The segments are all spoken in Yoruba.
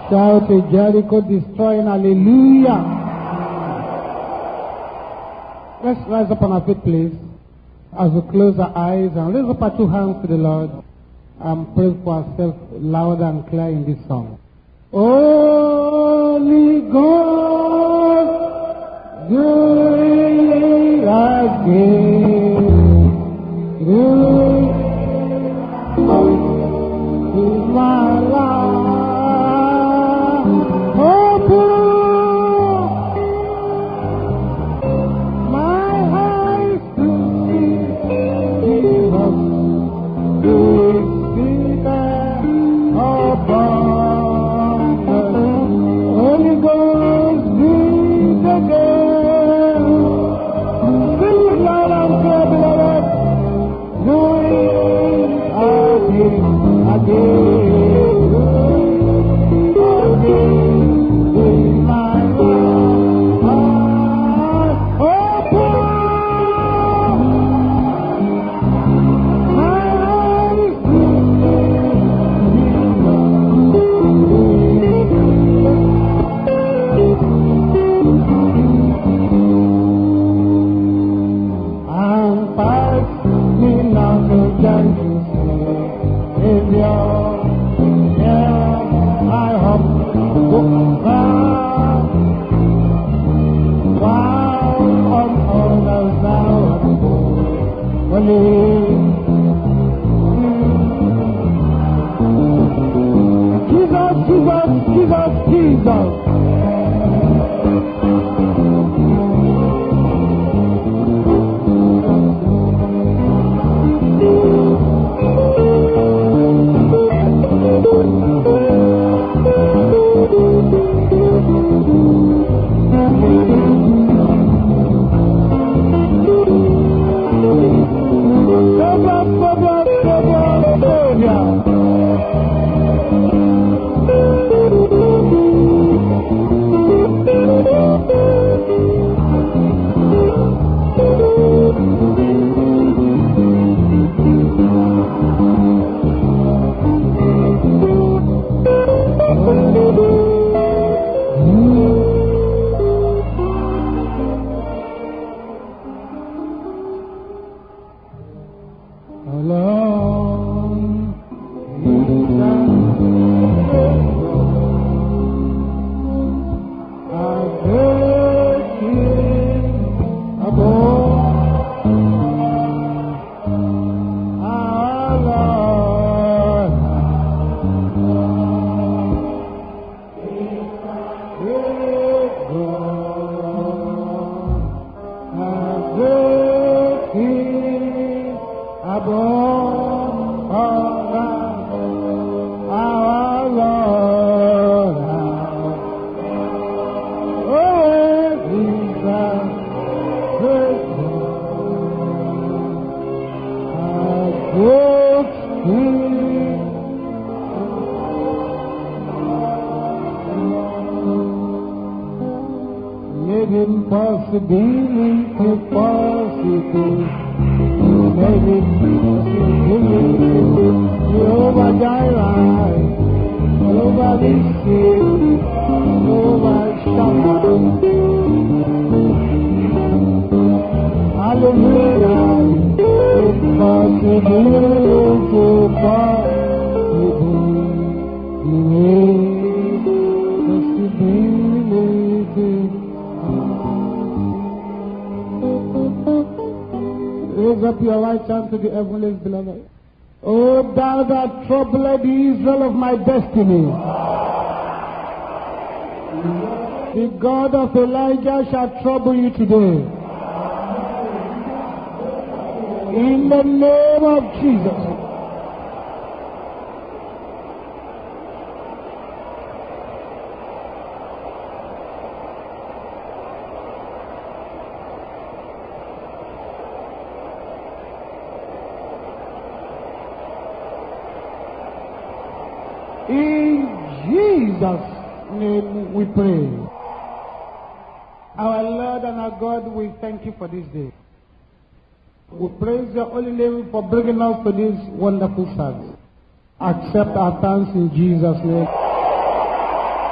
Shout a Jericho destroying hallelujah. Let's rise up on our feet, please, as we close our eyes and raise up our two hands to the Lord and pray for ourselves loud and clear in this song. Holy Ghost, do it again. Do it in my life. Open my eyes to see Jesus. Do it seated above the Holy Ghost, breathe again. Sing it loud and clear, beloved. Do it again, again, again. In my life, open my eyes to and pass me now to gentle Savior. Yeah, I hope to find while on others thou Jesus, Jesus, Jesus, Jesus. Savior, Savior, Savior, Savior. Alone in Above all our Lord, oh, Jesus, great our good Spirit. Made impossibility possible. Made it possibility. Jehovah Jireh, Jehovah Nissi, Jehovah Shammah. Hallelujah. Impossibility possible. You made possibility. Raise up your right hand to the heavenlies, beloved. Oh, thou that troubled the Israel of my destiny. The God of Elijah shall trouble you today. In the name of Jesus. In Jesus' name we pray. Our Lord and our God, we thank you for this day. We praise your holy name for bringing us to this wonderful service. Accept our thanks in Jesus' name.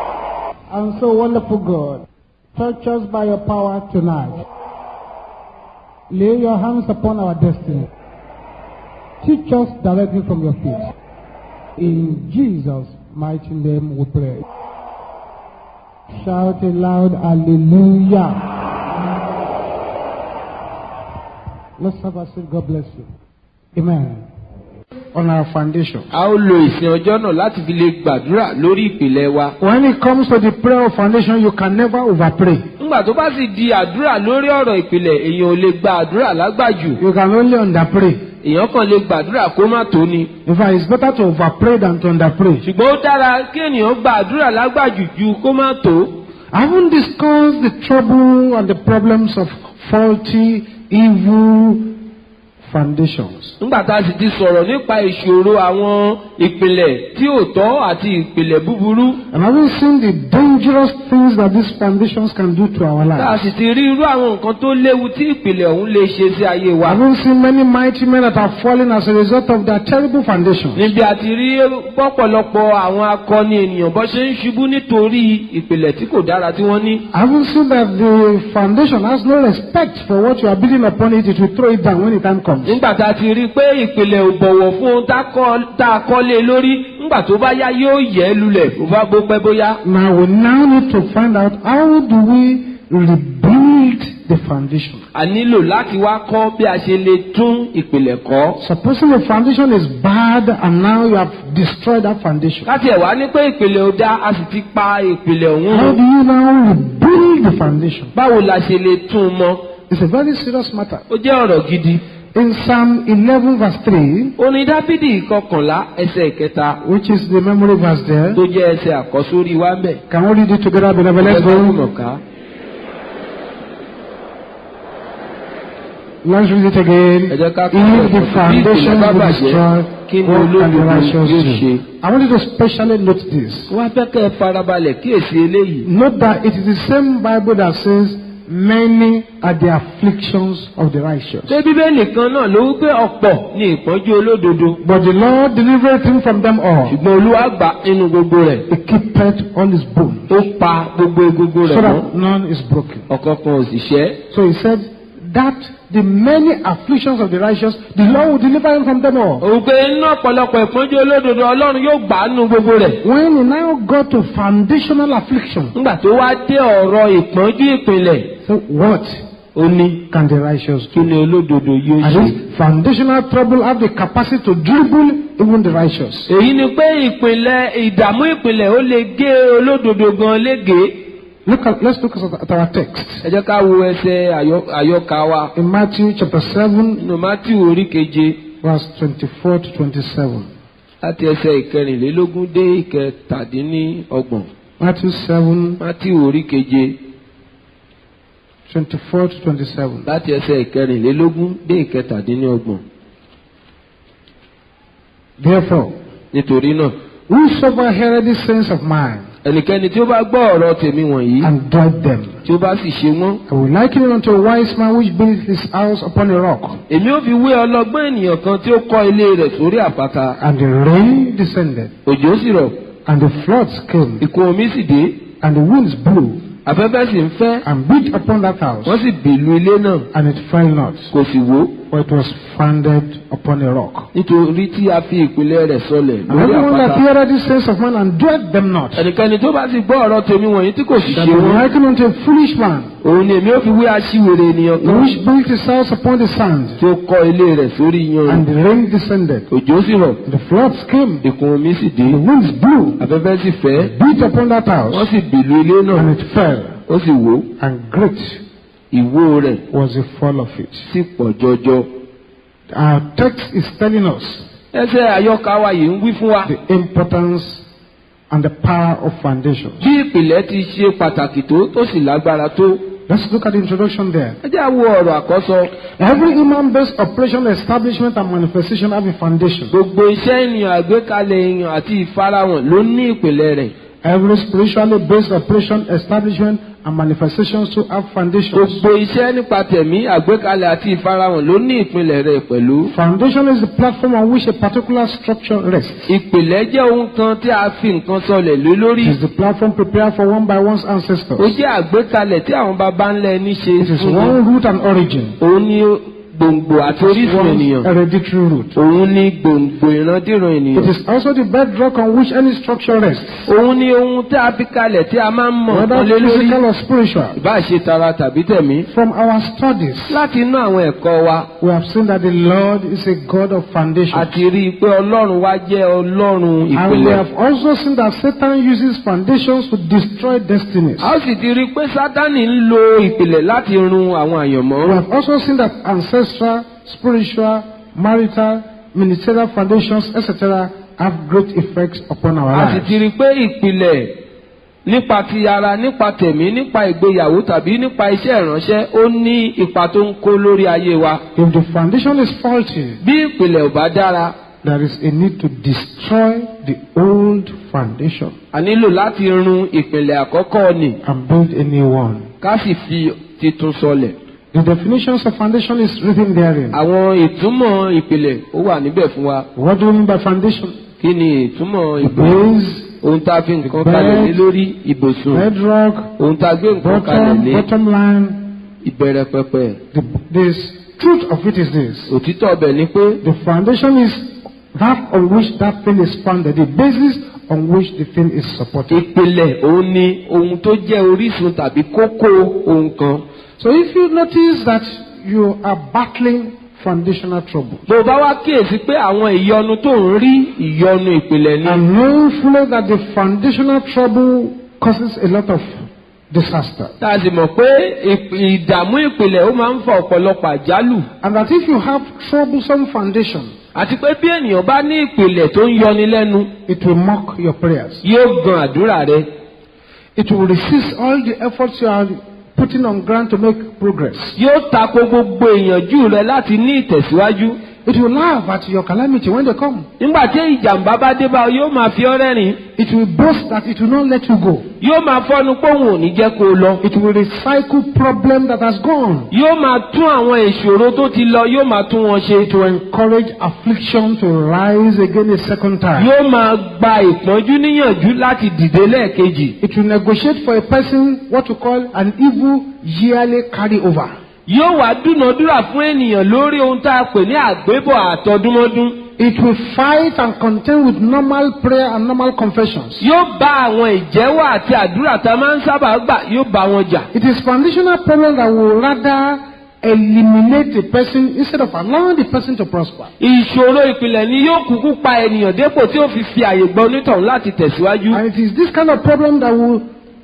And so, wonderful God, touch us by your power tonight. Lay your hands upon our destiny. Teach us directly from your feet. In Jesus' mighty name we pray. Shout a loud hallelujah. Let's have a seat. God bless you. Amen. On our foundation. a ó lo ìsìn ọjọ́ náà láti fi lè gbàdúrà lórí ìpìlẹ̀ wa. When it comes to the prayer of foundation, you can never overpray. nígbà tó bá sì di àdúrà lórí ọ̀rọ̀ ìpìlẹ̀ èèyàn ò lè gba àdúrà lágbàjù. You can only underpray. èèyàn kàn lè gbàdúrà kó má tó ni. In fact, it's better to overpray than to underpray. ṣùgbọ́n ó dára kí ènìyàn gba àdúrà lágbàjù ju kó má tó. I haven't discussed the trouble and the problems of faulty, evil foundations. nígbà tá a sì ti sọ̀rọ̀ nípa ìṣòro àwọn ìpìlẹ̀ tí ò tọ́ àti ìpìlẹ̀ búburú. And having seen the dangerous things that these foundations can do to our tá a lives. sì ti rí irú àwọn nǹkan tó léwu tí ìpìlẹ̀ ọ̀hún lè ṣe sí ayé wa. Having seen many mighty men that have fallen as a result of their terrible foundations. níbi àti rí pọ̀pọ̀lọpọ̀ àwọn akọni ènìyàn bó ṣe ń ṣubú nítorí ìpìlẹ̀ tí kò dára tí wọ́n ní. Having seen that the foundation has no respect for what you are building upon it, it will throw it down when the time comes. nígbà tá a ti rí i pé ìpìlẹ̀ ò bọ̀wọ̀ fún ohun tá a kọ́- tá a kọ́ lé lórí nígbà tó bá yá yóò yẹ̀ ẹ́ lulẹ̀ bó bá bó pẹ́ bóyá. Now we now need to find out how do we rebuild the foundation. a nílò láti wá kọ́ bí a ṣe lè tún ìpìlẹ̀ kọ́. Supposing the foundation is bad and now you have destroyed that foundation. láti ẹ̀ wá ní pé ìpìlẹ̀ ò dá a sì ti pa ìpìlẹ̀ ọ̀hún How run. do you now rebuild the foundation? báwo la ṣe lè tún un mọ́? It's a very serious matter. ó jẹ́ ọ̀rọ̀ gidi. In Psalm 11 verse 3, orin dáfídì kọkànlá ẹsẹ̀ ìkẹta which is the memory verse there, tó jẹ́ ẹsẹ̀ àkọ́sórí wa ń bẹ̀. can we read it together, beloved? Let's Ẹgbẹ́ go. gbọ́dọ̀ ká. Let's read it again. Ẹ jẹ́ ká kọ́ If the ẹ̀kọ́. foundation Bí ìpìlẹ̀ bá be bàjẹ́, destroyed, kí ni what can the olódodo righteous yóò ṣe? do? I want you to specially note this. wọ́n á fẹ́ kẹ́ ẹ farabalẹ̀ kíyèsí eléyìí. Note that it is the same Bible that says, Many are the afflictions of the righteous. ṣé bíbélì kan náà ló wí pé ọ̀pọ̀ ni ìpọ́njú olódodo But the Lord delivered him from them all. ṣùgbọ́n olúwa gbà nínú gbogbo rẹ̀ He keepeth all his bones, ó pa gbogbo egungun so rẹ̀ mọ́ that none is broken. ọ̀kọ̀ọ̀kan ò sì ṣẹ́. So he said that the many afflictions of the righteous, the Lord will deliver him from them all. òun pé inú ọ̀pọ̀lọpọ̀ ìpọ́njú olódodo ọlọ́run yóò gbà á nínú gbogbo rẹ̀. When he now got to foundational affliction, nígbà tó wá dé ọ̀rọ̀ ìpọ́njú ìpìlẹ̀ so what ó ní can the righteous kí do? ni olódodo yóò And ṣe. this foundational trouble have the capacity to dribble even the righteous. èyí ni pé ìpìlẹ̀ ìdààmú ìpìlẹ̀ ó lè gé olódodo gan légèé. Look at, let's look at our text. ẹ jẹ́ ká wo ẹsẹ̀ àyọ- àyọkà wa In Matthew chapter 7, nínú mátìwò orí keje verse 24 to 27. láti ẹsẹ̀ ìkẹrìnlélógún dé ìkẹtàdínníọgbọ̀n Matthew 7, mátìwò orí keje 24 to 27. láti ẹsẹ̀ ìkẹrìnlélógún dé ìkẹtàdínníọgbọ̀n Therefore, nítorí náà whosoever heareth these sayings of mine ẹnikẹ́ni tí ó bá gbọ́ ọ̀rọ̀ tèmi wọ̀nyí and doeth them, tí ó bá sì ṣe wọ́n I will liken him unto a wise man which built his house upon a rock, èmi ó fi wé ọlọ́gbọ́n ènìyàn kan tí ó kọ́ ilé rẹ̀ sórí àpáta and the rain descended, òjò sì rọ̀ and the floods came, ìkún omi sì dé and the winds blew afẹ́fẹ́ sì ń fẹ́ and beat upon that house, wọ́n sì bèlú ilé náà and it fell not, kò sì wó for it was founded upon a rock. nítorí tí a fi ìpìlẹ̀ rẹ̀ sọlẹ̀ And lórí everyone that àpáta heareth these sayings of mine and doeth them not, ẹnikẹ́ni tó bá sì gbọ́ ọ̀rọ̀ tèmi wọ̀nyí tí kò sì that ṣe will wọ́n liken unto a foolish man òun ni èmi ó fi wé aṣiwèrè ènìyàn kan which built his house upon the sand, tí ó kọ́ ilé rẹ̀ sórí and iyanrìn the rain descended, òjò sì rọ̀ and the floods came, ìkún omi sì dé the winds blew, afẹ́fẹ́ sì fẹ́ beat upon that wọ́n house, sì bèlú ilé náà and it fell, ó sì wó and great ìwó rẹ̀ was the fall of it. sì pọ̀ jọjọ. Our text is telling us ẹsẹ̀ àyọkà wa yìí ń wí fún wa the importance and the power of foundations. bí ìpìlẹ̀ ti ṣe pàtàkì tó tó sì lágbára tó. Let's look at the introduction there. ẹ jẹ́ àwo ọ̀rọ̀ àkọ́sọ Every human-based operation, establishment, and manifestation have a foundation. gbogbo iṣẹ́ ènìyàn àgbékalẹ̀ èèyàn àti ìfarahàn ló ní ìpìlẹ̀ rẹ̀. Every spiritually based operation, establishment, and manifestations to have foundations. gbogbo iṣẹ́ nípa tẹ̀mí àgbékalẹ̀ àti ìfarahàn ló ní ìpìlẹ̀ rẹ̀ pẹ̀lú. Foundation is the platform on which a particular structure rests. ìpìlẹ̀ jẹ́ ohun kan tí a fi nǹkan sọlẹ̀ lé lórí. It is the platform prepared for one by one's ó ancestors. jẹ́ àgbékalẹ̀ tí àwọn baba ńlá ẹni ṣe It is fún wọn. one root and origin. òun ni gbòǹgbò àti orísun One ènìyàn. hereditary root. òun ni gbòǹgbò ìrandíran It ènìyàn. is also the bedrock on which any structure rests, òun ni ohun tí a fi kalẹ̀ tí a máa ń mọ̀ whether nǹkan lé lórí. physical or spiritual. ìbá ṣe tara tàbí tẹ̀mí. From our studies, láti inú àwọn ẹ̀kọ́ wa we have seen that the Lord is a God of a foundation. ti rí i pé ọlọ́run wa jẹ́ ọlọ́run And we ìpìlẹ̀. have also seen that Satan uses foundations to destroy destinies. a ó sì ti rí i pé sátánì ń lo ìpìlẹ̀ láti run àwọn àyànmọ́. We have also seen that ancestral, spiritual, marital, ministerial foundations, etc., have great effects upon our a sì lives. ti rí i pé ìpìlẹ̀ nípa ti ara nípa tẹ̀mí nípa ìgbéyàwó tàbí nípa iṣẹ́ ìránṣẹ́ ó ní ipa tó ń kó lórí ayé wa. If the foundation is faulty, bí ìpìlẹ̀ ò bá dára there is a need to destroy the old foundation a nílò láti run ìpìlẹ̀ àkọ́kọ́ nì and build a new one. ká sì fi titun sọlẹ̀. The definitions of foundation is written therein. àwọn ìtumọ̀ ìpìlẹ̀ ó wà níbẹ̀ fún wa. What do we mean by foundation? kí ni ìtumọ̀ The ìpìlẹ̀? base, ohun tá a fi nǹkan bed, kalẹ̀ lé lórí ibùsùn bedrock, ohun tá a gbé nǹkan kalẹ̀ bottom, lé bottom line. ìbẹ̀rẹ̀ pẹpẹ. The this truth of it is this. òtítọ́ ọbẹ̀ ni pé The foundation is that on which that thing is founded, the basis on which the thing is supported. ìpìlẹ̀ òun ni ohun tó jẹ́ orísun tàbí kókó ohun kan. So if you notice that you are battling foundational trouble, tó o bá wá kíyèsí pé àwọn ìyọnu tó ń rí ìyọnu ìpìlẹ̀ ni. and knowing fully that the foundational trouble causes a lot of disaster, tá a sì mọ̀ pé ìp- ìdààmú ìpìlẹ̀ ó máa ń fa ọ̀pọ̀lọpọ̀ àjálù. and that if you have troublesome foundation, àti pé bí ènìyàn bá ní ìpìlẹ̀ tó ń yọni lẹ́nu it will mock your prayers. yóò gan àdúrà rẹ. It will resist all the efforts you are putting on ground to make progress. yóò tako gbogbo ìyànjú rẹ láti ní ìtẹ̀síwájú. It will laugh at your calamity when they come. nígbà tí ìjàmbá bá dé bá ọ yóò máa fi ọ́ rẹ́rìn. It will boast that it will not let you go. yóò máa fọ́nu póhùn ò ní jẹ́ kó o lọ. It will recycle problem that has gone. yóò máa tún àwọn ìṣòro tó ti lọ yóò máa tún wọn ṣe. To encourage affliction to rise again a second time. yóò máa gba ìpọ́njú níyànjú láti dìde lẹ́ẹ̀kejì. It will negotiate for a person what to call an evil yearly carryover. yóò wá dúnàádúrà fún ènìyàn lórí ohun tá a pè ní àgbébọ̀ àtọdúnmọ́dún. It will fight and contend with normal prayer and normal confessions. yóò bá àwọn ìjẹ́wọ́ àti àdúrà tá a máa ń sábà gbà yóò bá wọn jà. It is foundational problem that will rather eliminate a person instead of allowing the person to prosper. ìṣòro ìpìlẹ̀ ni yóò kúkú pa ènìyàn dépò tí ó fi fi àyè gba onítọ̀hún láti tẹ̀síwájú. And it is this kind of problem that will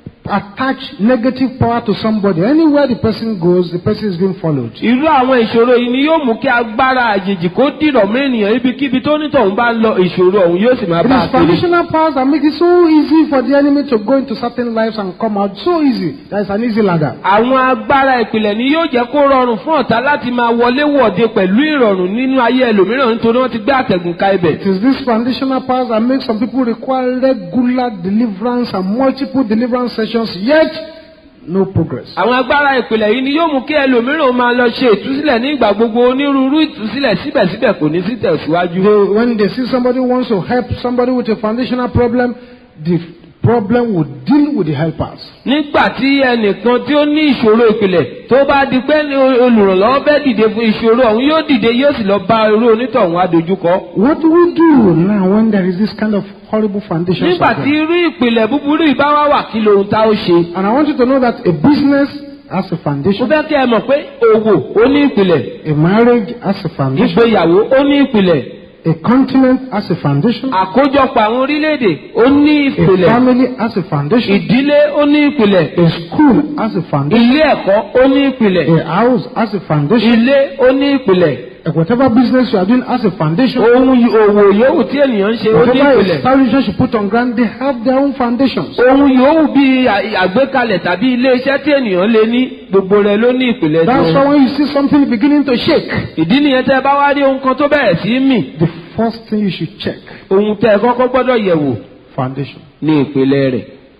attach negative power to somebody. Anywhere the person goes, the person is being followed. irú àwọn ìṣòro yìí ni yóò mú kí agbára àjèjì kó dìrọ̀ mọ́ ènìyàn ibikíbi tó onítọ̀hún bá ń lọ ìṣòro ọ̀hún yóò sì máa It bá a is kiri. foundational powers that make it so easy for the enemy to go into certain lives and come out so easy. That is an easy ladder. àwọn agbára ìpìlẹ̀ ni yóò jẹ́ kó rọrùn fún ọ̀tá láti máa wọlé wọ̀de pẹ̀lú ìrọ̀rùn nínú ayé ẹlòmíràn nítorí wọ́n ti gbé àtẹ̀gùn ka ibẹ̀. It is this foundational powers that make some people require regular deliverance and multiple deliverance sessions, yet no progress. àwọn agbára ìpìlẹ̀ yìí ni yóò mú kí ẹlòmíràn máa lọ ṣe ìtúsílẹ̀ ní ìgbà gbogbo onírúurú ìtúsílẹ̀ síbẹ̀síbẹ̀ kò ní sí tẹ̀síwájú. They, when they see somebody who wants to help somebody with a foundational problem, the problem will deal with the helpers. nígbà tí ẹnìkan tí ó ní ìṣòro ìpìlẹ̀ tó bá di pé ní olùrànlọ́wọ́ fẹ́ dìde fún ìṣòro ọ̀hún yóò dìde yóò sì lọ bá irú onítọ̀hún adójúkọ. What do we do now when there is this kind of horrible foundation? nígbà tí irú ìpìlẹ̀ búburú yìí bá wá wà kí lohun tá ó ṣe. And I want you to know that a business has a mo foundation, fẹ́ kí ẹ mọ̀ pé òwò ó ní ìpìlẹ̀ a marriage has a foundation, ìgbéyàwó ó ní ìpìlẹ̀ a continent has a foundation, àkójọpọ̀ àwọn orílẹ̀-èdè ó ní a ìpìlẹ̀ family has a foundation, ìdílé ó ní ìpìlẹ̀ a school has a foundation, ilé ẹ̀kọ́ ó ní ìpìlẹ̀ a house has a foundation, ilé ó ní ìpìlẹ̀ and whatever business you are doing has a foundation. ohun y- òwò yòówù tí ènìyàn ń ṣe ó ní Whatever ìpìlẹ̀ establishment you put on ground, they have their own foundations. ohun yòówù bí à- àgbékalẹ̀ tàbí ilé iṣẹ́ tí ènìyàn lè ní gbogbo rẹ̀ ló ní ìpìlẹ̀ That's why tiwọn. when you see something beginning to shake, ìdí nìyẹn tẹ́ ẹ bá wá rí ohun kan tó bẹ̀rẹ̀ sí í mì the first thing you should check ohun tẹ́ ẹ kọ́kọ́ gbọ́dọ̀ yẹ̀wò foundation. ní ìpìlẹ̀ rẹ̀.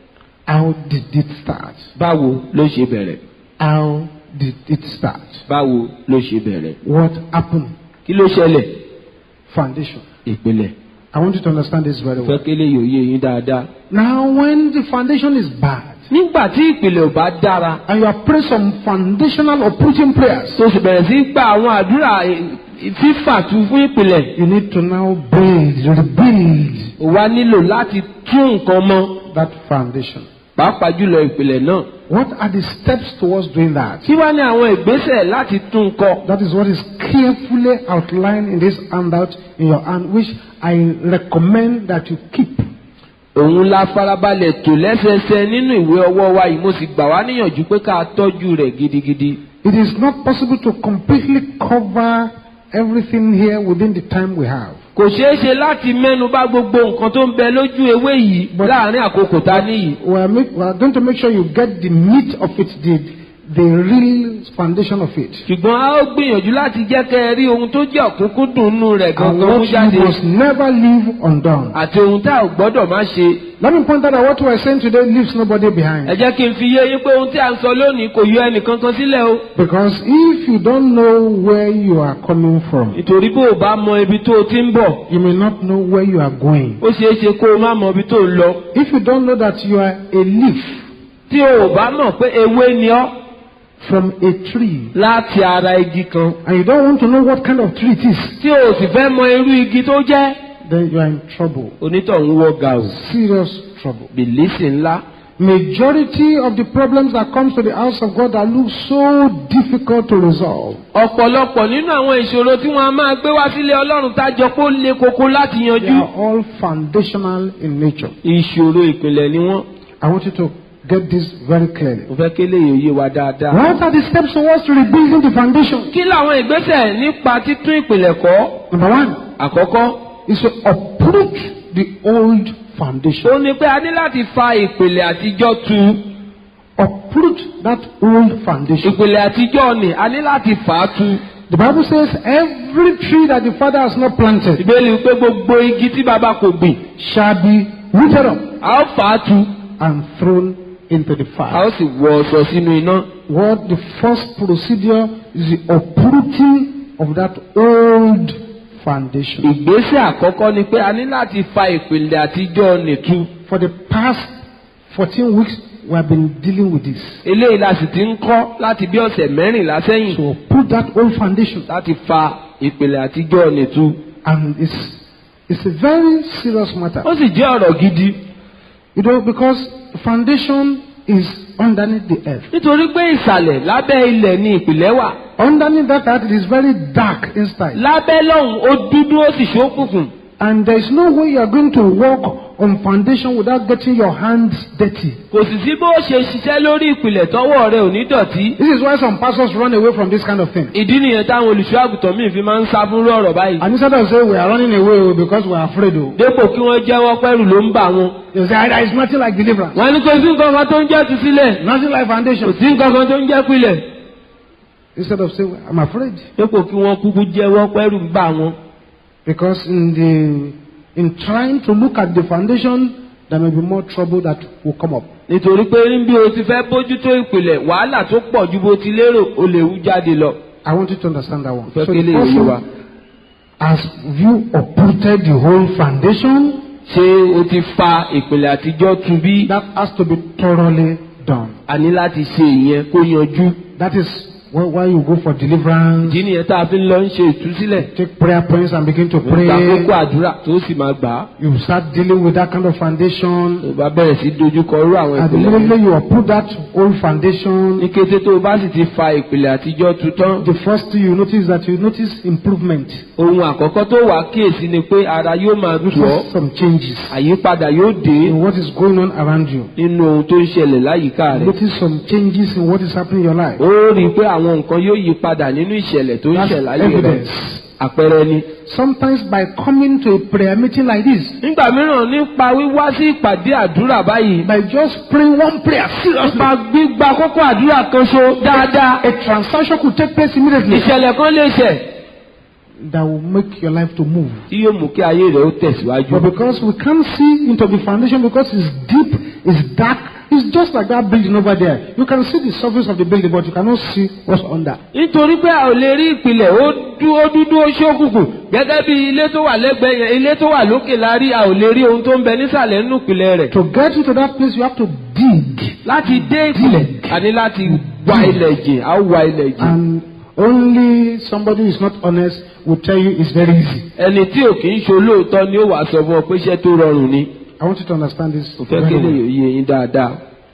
How did it start? báwo ló ṣe bẹ̀rẹ̀ How did it start? báwo ló ṣe bẹ̀rẹ̀ What happened? kí ló ṣẹlẹ̀ Foundation. ìpìlẹ̀ I want you to understand this very fẹ́ well. kí lè yòye yín dáadáa. Now, when the foundation is bad, nígbà tí ìpìlẹ̀ ò bá dára and you have prayed some foundational uprooting prayers, tó sì bẹ̀rẹ̀ sí gba àwọn àdúrà eh, fífà tu fún ìpìlẹ̀ you need to now build, rebuild ò wá nílò láti tún nǹkan mọ́ that foundation. pàápàá jùlọ ìpìlẹ̀ náà. What are the steps towards doing that? kí wá ní àwọn ìgbésẹ̀ láti tún un kọ. That is what is carefully outlined in this handout in your hand, which I recommend that you keep. òun la farabalẹ̀ tò lẹ́sẹẹsẹ nínú ìwé ọwọ́ wa yìí mo sì gbà wá níyànjú pé ká tọ́jú rẹ̀ gidigidi. It is not possible to completely cover everything here within the time we have. kò ṣeé ṣe láti mẹ́nu bà gbogbo nǹkan tó ń bẹ lójú ewé yìí láàrin àkókò tá a níyì. We are, make, we are going to make sure you get the meat of it, the, the real foundation of it. ṣùgbọ́n a ó gbìyànjú láti jẹ́ kẹ́ ẹ rí ohun tó jẹ́ òkúnkúndùn rẹ̀ And gangan mú what jáde you must never leave undone. àti ohun tá a ò gbọ́dọ̀ má ṣe. Let me point out that what we are saying today leaves nobody ẹ behind. jẹ́ kí n fi yé yín pé ohun tí a ń sọ lónìí kò yọ ẹnìkankan sílẹ̀ o. Because if you don't know where you are coming from, nítorí bó o bá mọ ibi tó o ti ń bọ̀ you may not know where you are going. ó ṣeé ṣe kó o má mọ ibi tó o lọ. If you don't know that you are a leaf tí o ò bá mọ̀ pé ewé ni ọ́ from a tree, láti ara igi kan and you don't want to know what kind of tree it is, tí o sì fẹ́ mọ irú igi tó jẹ́ then you are in trouble. onítọ̀hún wọ ga o. Serious trouble. bìlísì ńlá. Majority of the problems that comes to the house of God that look so difficult to resolve ọ̀pọ̀lọpọ̀ nínú àwọn ìṣòro tí wọ́n á máa gbé wá sílé ọlọ́run tájọ pé ó le koko láti they yanjú. are all foundational in nature. ìṣòro ìpìlẹ̀ ni wọ́n. I want you to get this very clearly. mo fẹ́ kí eléyìí yé wa dáadáa. What are the steps towards rebuilding the foundation? kí làwọn ìgbésẹ̀ nípa títún ìpìlẹ̀ kọ́? Number one àkọ́kọ́ is to uproot the old foundation. ó ní pé a ní láti fa ìpìlẹ̀ àtijọ́ tu. Uproot that old foundation. ìpìlẹ̀ àtijọ́ ni a ní láti fà á tu. The Bible says every tree that the Father has not planted ìbéèrè pé gbogbo igi tí baba kò gbìn shall be rooted up a ó fà á tu and thrown into the a fire. ó sì wọ ọ̀sọ̀ sínú iná. What the first procedure is the uprooting of that old foundation. ìgbésẹ̀ àkọ́kọ́ ni pé a ní láti fa ìpìlẹ̀ àtijọ́ nìtu. For the past 14 weeks, we have been dealing with this. eléyìí la sì ti ń kọ́ láti bí ọ̀sẹ̀ mẹ́rìnlá sẹ́yìn To uproot that old foundation. láti fa ìpìlẹ̀ àtijọ́ nìtu. And it's, it's a very serious matter. ó sì jẹ́ ọ̀rọ̀ gidi You know, because foundation is underneath the earth. nítorí pé ìsàlẹ̀ lábẹ́ ilẹ̀ ni ìpìlẹ̀ wà. Underneath that earth, it is very dark inside. lábẹ́ lọ́hùn ó dúdú ó sì ṣókùnkùn. And there is no way you are going to walk on foundation without getting your hands dirty. kò sì sí bó ṣe ṣiṣẹ́ lórí ìpìlẹ̀ tọ́wọ́ rẹ ò ní dọ̀tí. This is why some pastors run away from this kind of thing. ìdí nìyẹn táwọn olùṣọ́ àgùntàn míì fi máa ń sá fún ọ̀rọ̀ báyìí. And instead of saying we are running away oh, because we are afraid, oh, dépò kí wọ́n jẹ́wọ́ pẹ́rù ló ń bà wọn. they say "Ah, there is nothing like deliverance, wọ́n ní kò sí nǹkan kan tó ń jẹ́ tu sílẹ̀. nothing like kò foundation. sí nǹkan kan tó ń jẹ́ pilẹ̀. Instead of saying I'm afraid, dépò kí wọ́n kúkú jẹ́wọ́ pẹ́rù ń bà wọn. because in the in trying to look at the foundation, there may be more trouble that will come up. nítorí pé bí o ti fẹ́ bójútó ìpìlẹ̀ wàhálà tó pọ̀ ju bó ti lérò o lè wú jáde lọ. I want you to understand that one. fẹ́ So kí the lè yé wa. person has you uprooted the whole foundation. ṣé o ti fa ìpìlẹ̀ àtijọ́ tu bí? That has to be thoroughly done. a ní láti ṣe ìyẹn kó yanjú. That is why why you go for deliverance, ìdí nìyẹn tá a fi ń lọ ń ṣe ìtúsílẹ̀. take prayer points and begin to gba kókó pray. àdúrà tó sì máa gbà á. You start dealing with that kind of foundation. tó bá bẹ̀rẹ̀ sí dojúkọ irú àwọn And ìpìlẹ̀. immediately you uproot that old foundation. ní kété tó o bá sì ti fa ìpìlẹ̀ àtijọ́ tu tán. The first thing you notice that you notice improvement. ohun àkọ́kọ́ tó wà kíyèsí ni pé ara yóò máa You tù ọ́. notice some changes àyípadà yóò dé in what is going on around you. nínú ohun tó ń ṣẹlẹ̀ láyìíká You rẹ̀. notice some changes in what is happening in your life. ó rí i pé àwọn nǹkan yóò yí padà nínú ìṣẹ̀lẹ̀ tó ń That's ṣẹ̀ láyé rẹ̀. evidence. àpẹẹrẹ ni. Sometimes by coming to a prayer meeting like this, nígbà mìíràn nípa wíwá sí ìpàdé àdúrà báyìí. by just praying one prayer seriously, nípa gbígba kókó àdúrà kan ṣo dáadáa. a transaction could take place immediately ìṣẹ̀lẹ̀ kan lè ṣẹ̀ that will make your life to move. tí yóò mú kí ayé rẹ̀ ó tẹ̀síwájú. But because we can't see into the foundation because it's deep, it's dark, It's just like that building over there. You can see the surface of the building, but you cannot see what's under. nítorí pé a ò lè rí ìpìlẹ̀ ó dú ó dúdú ó ṣókùnkùn gẹ́gẹ́ bí ilé tó wà lẹ́gbẹ̀ẹ́ yẹn ilé tó wà lókè la rí a ò lè rí ohun tó ń bẹ nísàlẹ̀ nínú ìpìlẹ̀ rẹ̀. To get into that place, you have to dig. láti dé ìpìlẹ̀ a ní láti wá ilẹ̀ jìn a ó wá ilẹ̀ jìn. And only somebody who is not honest will tell you it's very easy. ẹni tí ò kì í ṣe olóòótọ́ ni ó wàá sọ fún ọ pé iṣẹ́ tó rọrùn ni. I want you to understand this. kò fẹ́ very kí lè well. yé yín dáadáa.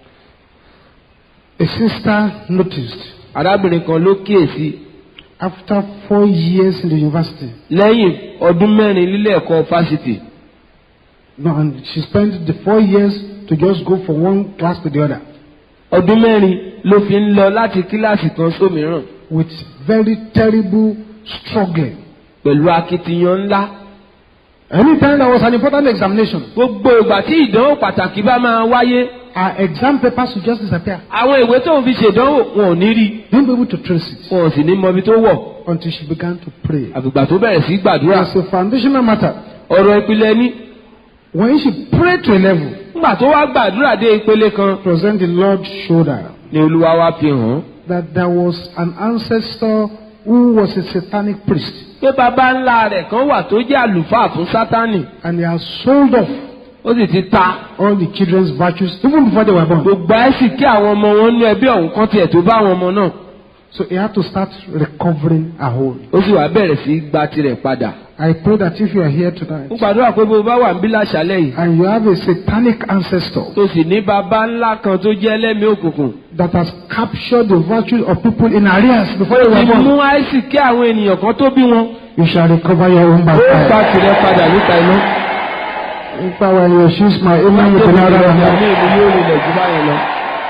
A sister noticed arábìnrin kan ló kíyèsí after four years in the university, lẹ́yìn ọdún mẹ́rin nílé ẹ̀kọ́ fásitì no, and she spent the four years to just go from one class to the other ọdún mẹ́rin ló fi ń lọ láti kíláàsì kan sómìíràn with very terrible struggling. pẹ̀lú akitiyan ńlá. Anytime there was an important examination, gbogbo ìgbà tí ìdánwò pàtàkì bá máa wáyé her exam papers would just disappear. àwọn ìwé tó ń fi ṣèdánwò wọn ò ní rí Didn't be able to trace it wọn ò sì ní mọ ibi tó wọ̀ until she began to pray. àgbègbà tó bẹ̀rẹ̀ sí gbàdúrà As a foundational matter, ọ̀rọ̀ ìpìlẹ̀ ní when she prayed to a level, nígbà tó wá gbàdúrà dé ìpele kan present the Lord showed her ni olúwa wá fi hàn án that there was an ancestor who was a satanic priest pé baba ńlá rẹ̀ kan wà tó jẹ́ àlùfáà fún sátánì and he has sold off ó sì ti ta all the children's virtues even before they were born. gbogbo ẹ̀ sì kí àwọn ọmọ wọn nú ẹbí ọ̀hún kan tiẹ̀ tó bá àwọn ọmọ náà So he had to start recovering her hold. ó sì wá bẹ̀rẹ̀ sí gba tirẹ̀ padà I pray that if you are here tonight ó gbàdúrà pé bó bá wà ń bí láṣálẹ̀ yìí and you have a satanic ancestor tó sì ní baba ńlá kan tó jẹ́ ẹlẹ́mìí òkùnkùn that has captured the virtues of people in arrears before they were ti mú born, àìsí kí àwọn ènìyàn kan tó bí wọn you shall recover your own by ó gba fire. tirẹ̀ padà níta iná. If I were in your shoes, my amen would be louder than ní that. ìlú yóò rinlẹ̀ jù báyẹn lọ.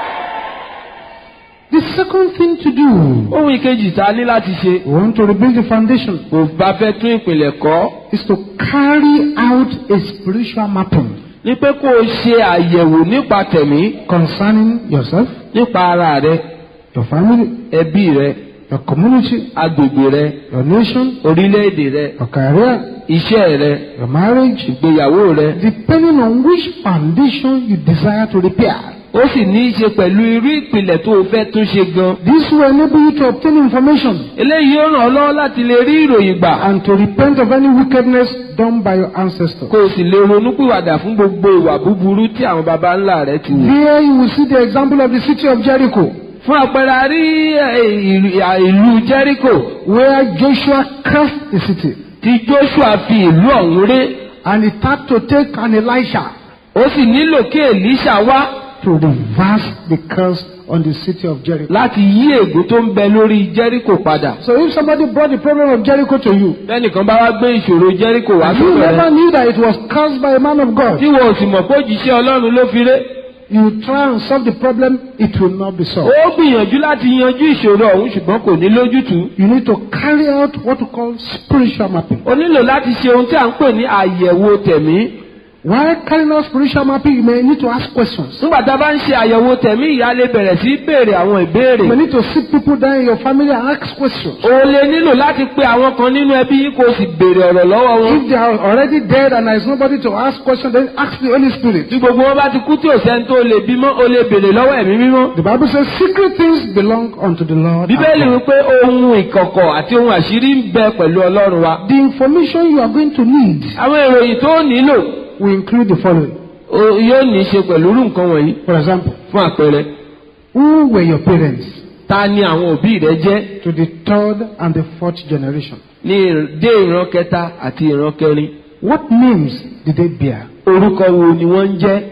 The second thing to do, ohun ìkejì tá a ní láti ṣe we want to rebuild the foundation, kò bá fẹ́ tún ìpìlẹ̀ kọ́ is to carry out a spiritual mapping ní pé kó o ṣe àyẹ̀wò nípa tẹ̀mí concerning yourself, nípa ara rẹ your family, ẹbí rẹ your community, agbègbè rẹ your nation, orílẹ̀-èdè rẹ your career, iṣẹ́ rẹ your marriage, ìgbéyàwó rẹ depending on which foundation you desire to repair. ó sì ní í ṣe pẹ̀lú irú ìpìlẹ̀ tó o fẹ́ tún ṣe gan. This will enable you to obtain information eléyìí ó ràn ọ́ lọ́wọ́ láti lè rí ìròyìn gbà and to repent of any wickedness done by your ancestors. kó o sì lè ronúpìwàdà fún gbogbo ìwà búburú tí àwọn baba ńlá rẹ ti wù. Here you will see the example of the city of Jericho, fún àpẹẹrẹ a rí ẹ, ìlú- à, ìlú Jericho where Joshua cursed the city. tí Joshua fi ìlú ọ̀hún ré And it had to take an Elisha ó sì nílò kí Èlíṣà wá to reverse the curse on the city of Jericho. láti yí ègún tó ń bẹ lórí Jericho padà. So if somebody brought the problem of Jericho to you, lẹ́nìkan bá wá gbé ìṣòro Jericho wá and you sọ́dọ̀ never rẹ knew that it was caused by a man of God, tí wọn ò sì mọ̀ pé òjíṣẹ́ Ọlọ́run ló fi ré. you try and solve the problem, it will not be solved. ó gbìyànjú láti yanjú ìṣòro ọ̀hún ṣùgbọ́n kò ní lójútùú. You need to carry out what we call spiritual mapping. o nílò láti ṣe ohun tí à ń pè ní àyẹ̀wò tẹ̀mí. While carrying out spiritual mapping, you may need to ask questions. nígbà tá a bá ń ṣe àyẹ̀wò tẹ̀mí ìyá lè bẹ̀rẹ̀ sí í béèrè àwọn You ìbéèrè. may need to sit people down in your family and ask questions. o lè nílò láti pe àwọn kan nínú ẹbí yìí kó o sì béèrè ọ̀rọ̀ lọ́wọ́ wọn. If they are already dead and there is nobody to ask questions, then ask the Holy Spirit. tí gbogbo wọn bá ti kú tí ò sẹ́ni tó lè bímọ o lè béèrè lọ́wọ́ ẹ̀mí mímọ́. The Bible says secret things belong unto the Lord. our bíbélì God. wípé ohun ìkọ̀kọ̀ àti ohun àṣírí ń bẹ pẹ̀lú ọlọ́run wa. The information you are going to need àwọn ìròyìn tó nílò will include the following. o- yóò ní í ṣe pẹ̀lú irú nǹkan wọ̀nyí. For example, fún àpẹẹrẹ who were your parents ta ni àwọn òbí rẹ jẹ́ to the third and the fourth generation? ní ìr- dé ìran kẹta àti ìran kẹrin. What names did they bear? orúkọ wo ni wọ́n ń jẹ́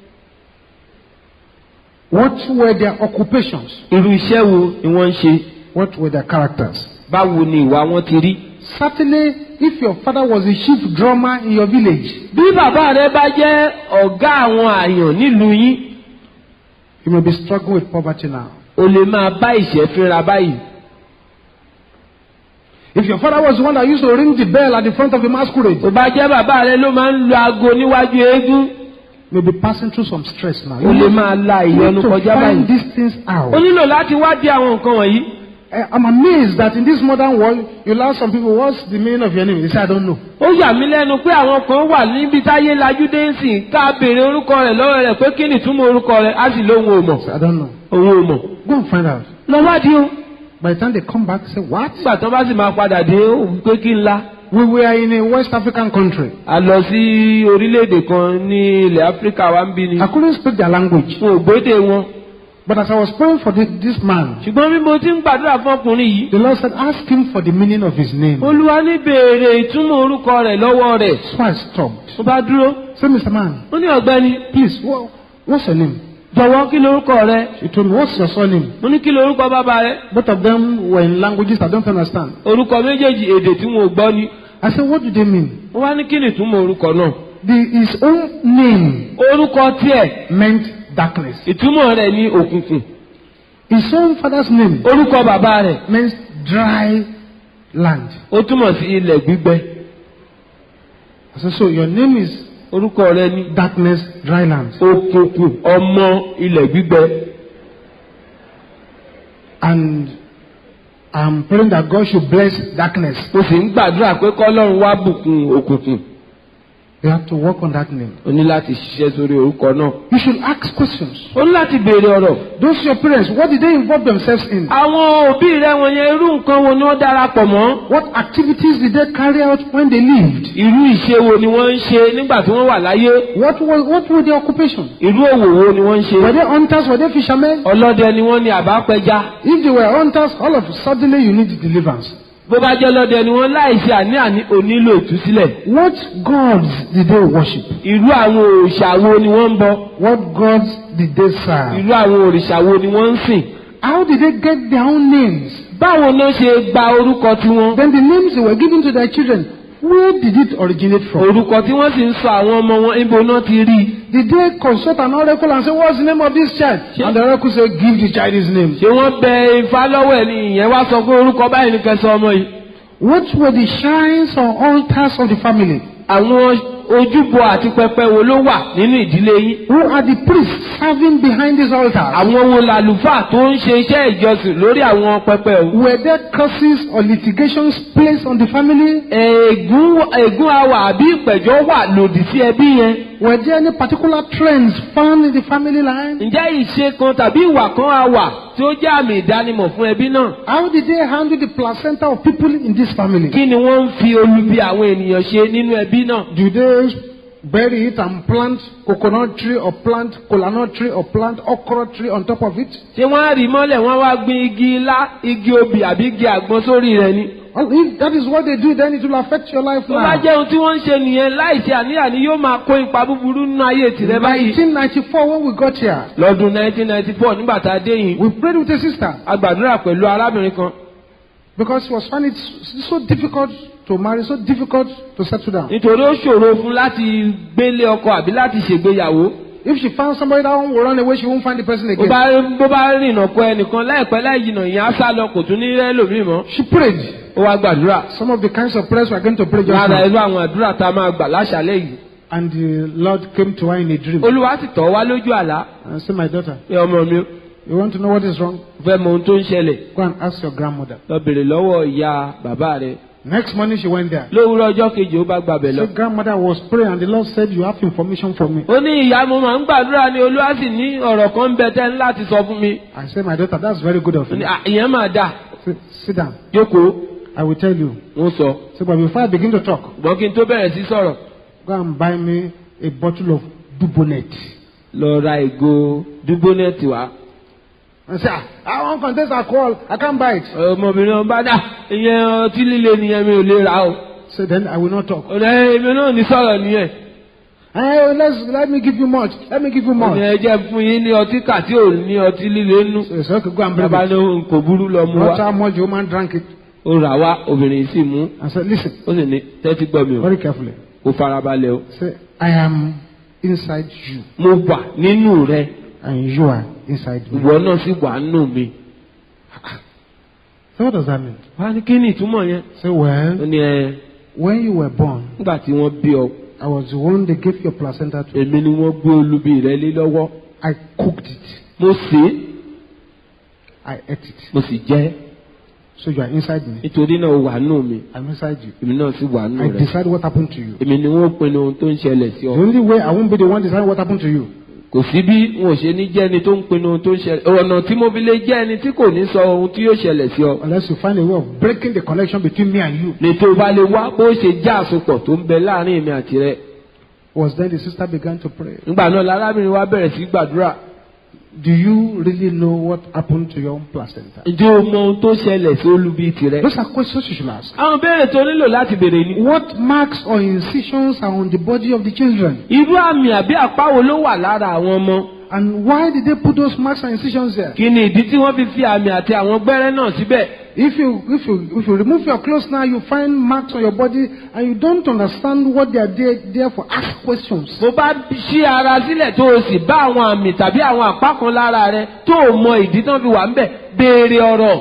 What were their occupations? irú iṣẹ́ wo ni wọ́n ń ṣe What were their characters? báwo ni ìwà wọn ti rí. Certainly, if your father was a chief drummer in your village, bí bàbá rẹ bá jẹ́ ọ̀gá àwọn àyàn nílùú yín you may be struggling with poverty now. o lè máa bá ìṣẹ́ fínra báyìí. If your father was the one that used to ring the bell at the front of the masquerade, tó bá jẹ́ bàbá rẹ ló máa ń lu aago níwájú eégún you may be passing through some stress now. o You lè need máa la you ìyọnu need to kọjá find báyìí. these things o out. nílò láti wádìí àwọn nǹkan wọ̀nyí. I- I'm amazed that in this modern world, you'll ask some people, what's the meaning of your name? They say, I don't know. ó yà mí lẹ́nu pé àwọn kan wà níbi táyé lajú dé ń sìn ká béèrè orúkọ rẹ̀ lọ́wọ́ rẹ̀ pé kí ni ìtumọ̀ orúkọ rẹ̀ á sì lóhun ò mọ̀ I say, I don't know. òun ò mọ̀. Go and find out. lọ́wádìí o By the time they come back, say, what? nígbà tó bá sì máa padà dé ó wí pé kí n la. We were in a West African country. a lọ sí orílẹ̀-èdè kan ní ilẹ̀ áfíríkà wa ń bí ni. I couldn't speak their language. wọn ò gbédè wọn. But as I was praying for this, this man, ṣùgbọ́n bí mo ti ń gbàdúrà fún ọkùnrin yìí. the Lord said, ask him for the meaning of his name. olúwa ní béèrè ìtumọ̀ orúkọ rẹ̀ lọ́wọ́ rẹ̀. So I stopped. mo bá dúró. Say, Mr. Man, ó ní ọ̀gbẹ́ni please, wha- what's your name? jọ̀wọ́ kí lorúkọ rẹ̀. He told me, what's your surname? mo ní kí lorúkọ bàbá rẹ̀. Both of them were in languages I don't understand. orúkọ méjèèjì èdè tí wọn ò gbọ́ ni. I said, what do they mean? wọ́n wá ní kí ni ìtumọ̀ orúkọ náà. The, his own name orúkọ tiẹ̀ meant darkness. ìtumọ̀ rẹ̀ ní òkùnkùn. His own father's name orúkọ bàbá rẹ̀ means dry land. ó túmọ̀ sí ilẹ̀ gbígbẹ. I said, so your name is orúkọ rẹ̀ ní darkness, dry land. òkùnkùn ọmọ ilẹ̀ gbígbẹ. And I'm praying that God should bless darkness. mo sì ń gbàdúrà pé kọ́lọ́run wá bùkún òkùnkùn. You have to work on that name. o ní láti ṣiṣẹ́ sórí orúkọ náà. You should ask questions. o ní láti béèrè ọ̀rọ̀. Those your parents, what did they involve themselves in? àwọn òbí rẹ wọ̀nyẹn irú nǹkan wo ni wọ́n darapọ̀ mọ́. What activities did they carry out when they lived? irú ìṣe wo ni wọ́n ń ṣe nígbà tí wọ́n wà láyé. What was what were their occupation? irú òwò wo ni wọ́n ń ṣe. Were they hunters? Were they fishermen? ọlọ́dẹ ni wọ́n ní àbápẹja. If they were hunters, all of a sudden you need deliverance. bó bá jẹ́ lọ́dẹ ni wọ́n láìsí àní-àní onílò ìtúsílẹ̀. What gods did they worship? irú àwọn òrìṣà wo ni wọ́n ń bọ. What gods did they serve? irú àwọn òrìṣà wo ni wọ́n ń sìn. How did they get their own names? báwo ló ṣe gba orúkọ tiwọn. Then the names they were given to their children, where did it originate from? orúkọ tí wọ́n sì ń sọ àwọn ọmọ wọn ibo náà ti rí i. Did they consult an oracle and say, What's the name of this child? Sure. And the oracle said, Give the child his name. ṣé wọ́n bẹ ifá lọ́wọ́ ẹ̀ ní ìyẹn wá sọ pé orúkọ báyìí ní kẹsàn ọmọ yìí. What were the shrines or altars of the family? àwọn ojúbọ àti pẹpẹ wo ló wà nínú ìdílé yín. Who are the priests serving behind these altars? àwọn wo làlùfáà tó ń ṣe iṣẹ́ ìjọsìn lórí àwọn pẹpẹ o. Were there curses or litigations placed on the family? ègún ègún awà àbí ìpẹ̀jọ́ wà lòdì sí ẹbí yẹn. Were there any particular trends found in the family line? ǹjẹ́ ìṣe kan tàbí ìwà kan á wà tí ó jẹ́ àmì ìdánimọ̀ fún ẹbí náà? How did they handle the placenta of people in this family? kí ni wọ́n ń fi olubi àwọn ènìyàn ṣe nínú ẹbí náà? Do they bury it and plant coconut tree or plant kolanut tree or plant okra tree on top of it? ṣé wọ́n á rí mọ́lẹ̀ wọ́n wá gbin igi ilá igi obì àbí igi àgbọn sórí rẹ̀ ni? Well, if that is what they do, then it will affect your life tó bá now. jẹ́ ohun tí wọ́n ń ṣe nìyẹn láìsí àníyàn yóò máa kó ipa búburú nínú ayé tìrẹ báyìí. 1994, when we got here, lọ́dún 1994 nígbà tá a dé yìí we prayed with a sister a gbàdúrà pẹ̀lú arábìnrin kan because she was finding it s- so difficult to marry, so difficult to settle down. nítorí ó ṣòro fún láti gbélé ọkọ àbí láti ṣègbéyàwó. If she found somebody that will run away, she won't find the person bó again. bá bó bá rìnà kọ ẹnìkan láìpẹ́ láì jìnà ìyẹn á sá lọ kò tún ní rẹ́lòmíì mọ́. She prayed. ó wá gbàdúrà Some of the kinds of prayers we are going to pray just lára now. irú àwọn àdúrà tá a máa gbà láṣálẹ́ yìí. And the Lord came to her in a dream olúwa sì tọ̀ wá lójú àlá and said, My daughter, pé ọmọ mi you want to know what is wrong? fẹ́ mọ ohun tó ń ṣẹlẹ̀ Go and ask your grandmother. lọ bèrè lọ́wọ́ ìyá bàbá rẹ̀. Next morning she went there. lówùúrọ̀ ọjọ́ kejì ó bá gbàbẹ̀ lọ. So grandmother was praying and the Lord said, You have information for me. ó ní ìyá mo máa ń gbàdúrà ní olúwa sì ní ọ̀rọ̀ kan ń bẹ tẹ́ ń láti sọ fún mi. I said, My daughter, that's very good of ó ní you. "À, ìyẹn máa dà Sit, sit down. jókòó I will tell you. wọ́n sọ. So, but before I begin to talk, ṣùgbọ́n kí n tó bẹ̀rẹ̀ sí sọ̀rọ̀ go and buy me a bottle of Dubonet. lọ ra ìgò dúgbónẹ́ẹ̀tì wá. And say, ah, I want contains alcohol. I can't buy it. ọmọbìnrin ọba dà ìyẹn ọtí líle nìyẹn mi ò lè rà o. So then I will not talk. ọ̀nà èmi náà ní sọ̀rọ̀ nìyẹn. Hey, let's let me give you much. Let me give you ọ̀nà more. ẹ jẹ́ fún yín ní ọtí kà tí ò ní ọtí líle nú. So, so okay, go and bring bàbá it. ní kò burú lọ mú Not wa. how much the woman drank it. ó rà wá obìnrin sì mú. I said, listen, ó sì ní tẹ́tí gbọ́ mi o. very carefully. ó farabalẹ̀ o. Say, I am inside you, mo wà nínú rẹ and you are inside me. ìwọ náà sì wà nínú mi. So what does that mean? wá ní kí ni ìtumọ̀ yẹn. Say, ó well, ní ẹ when you were born, nígbà tí wọ́n bí ọ I was the one they gave your placenta to. èmi ni wọ́n gbé olubi rẹ lé lọ́wọ́. I cooked it. mo sè é I ate it. mo sì jẹ ẹ́. So you are inside me. nítorí náà o wà nù mí I'm inside you. èmi náà sì wà nù I rẹ decide what happened to you. èmi ni wọ́n pinnu ohun tó ń ṣẹlẹ̀ sí The ọ only way I won't be the one deciding what happened to you kò sí bí wọn ò ṣe ní jẹ́ ẹni tó ń pinnu ohun tó ń ṣẹlẹ̀ ọ̀nà tí mo fi lè jẹ́ ẹni tí kò ní sọ ohun tí yóò ṣẹlẹ̀ sí ọ unless you find a way of breaking the connection between me and you. ní tó o bá lè wá bó ṣe já àsopọ̀ tó ń bẹ láàrin èmi àti rẹ Was then the sister began to pray. nígbà náà lárábìnrin wa bẹ̀rẹ̀ sí gbàdúrà Do you really know what happened to your own placenta? ǹjẹ́ o mọ ohun tó ṣẹlẹ̀ sí olubi tirẹ̀. Those are questions you should ask. àwọn béèrè tó nílò láti béèrè ni. What marks or incisions are on the body of the children? irú àmì àbí àpá wo ló wà lára àwọn ọmọ. And why did they put those marks and incisions there? kí ni ìdí tí wọ́n fi fi àmì àti àwọn gbẹ́rẹ́ náà síbẹ̀. If you if you if you remove your clothes now, you find marks on your body, and you don't understand what they are there, there for. Ask questions. bó bá ṣí ara sílẹ̀ tó o sì bá àwọn àmì tàbí àwọn àpá kan lára rẹ tó o mọ ìdí tán fi wà ń bẹ̀ béèrè ọ̀rọ̀.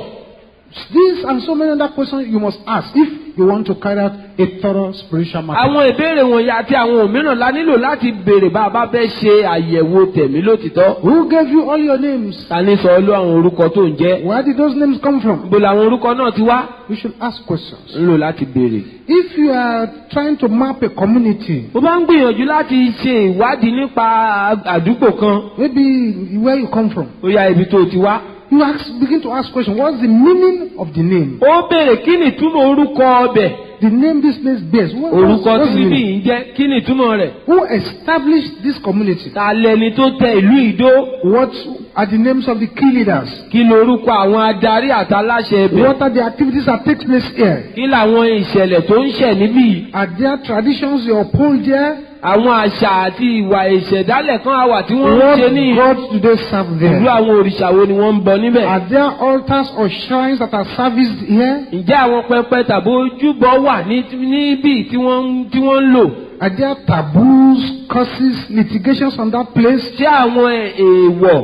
These and so many other questions you must ask if you want to carry out a thorough spiritual matter. àwọn ìbéèrè wọ̀nyí àti àwọn òmíràn la nílò láti béèrè bá a bá fẹ́ ṣe àyẹ̀wò tẹ̀mí lótìtọ́. Who gave you all your names? ta ní sọ olú àwọn orúkọ tó ń jẹ́. Where did those names come from? níbo làwọn orúkọ náà ti wá. You should ask questions. nílò láti béèrè. If you are trying to map a community, bó bá ń gbìyànjú láti ṣe ìwádìí nípa àdúgbò kan maybe where you come from, ó yá ibi tó o ti wá. you ask, begin to ask questions. What's the meaning of the name? ó béèrè kí ni ìtumọ̀ orúkọ ọbẹ̀. The name this place bears. What, what's, orúkọ what's tí the bíbí meaning? yìí ń jẹ́ kí ni ìtumọ̀ rẹ̀. Who established this community? ta lẹni tó tẹ ìlú ìdó. What are the names of the key leaders? kí lorúkọ àwọn adarí àtàláṣẹ ẹbẹ̀. What are the activities that take place here? kí làwọn ìṣẹ̀lẹ̀ tó ń ṣẹ̀ níbí. Are there traditions you uphold there? àwọn àṣà àti ìwà ìṣẹ̀dálẹ̀ kan àwà tí wọ́n ń What ṣe ní gods do they serve ìlú there? àwọn òrìṣà wo ni wọ́n ń bọ níbẹ̀. Are there altars or shrines that are serviced here? ǹjẹ́ àwọn pẹpẹ tàbí ojúbọ wà ní níbí tí wọ́n ń- tí wọ́n ń lò. Are there taboos, curses, litigations on that place? ṣé àwọn èèwọ̀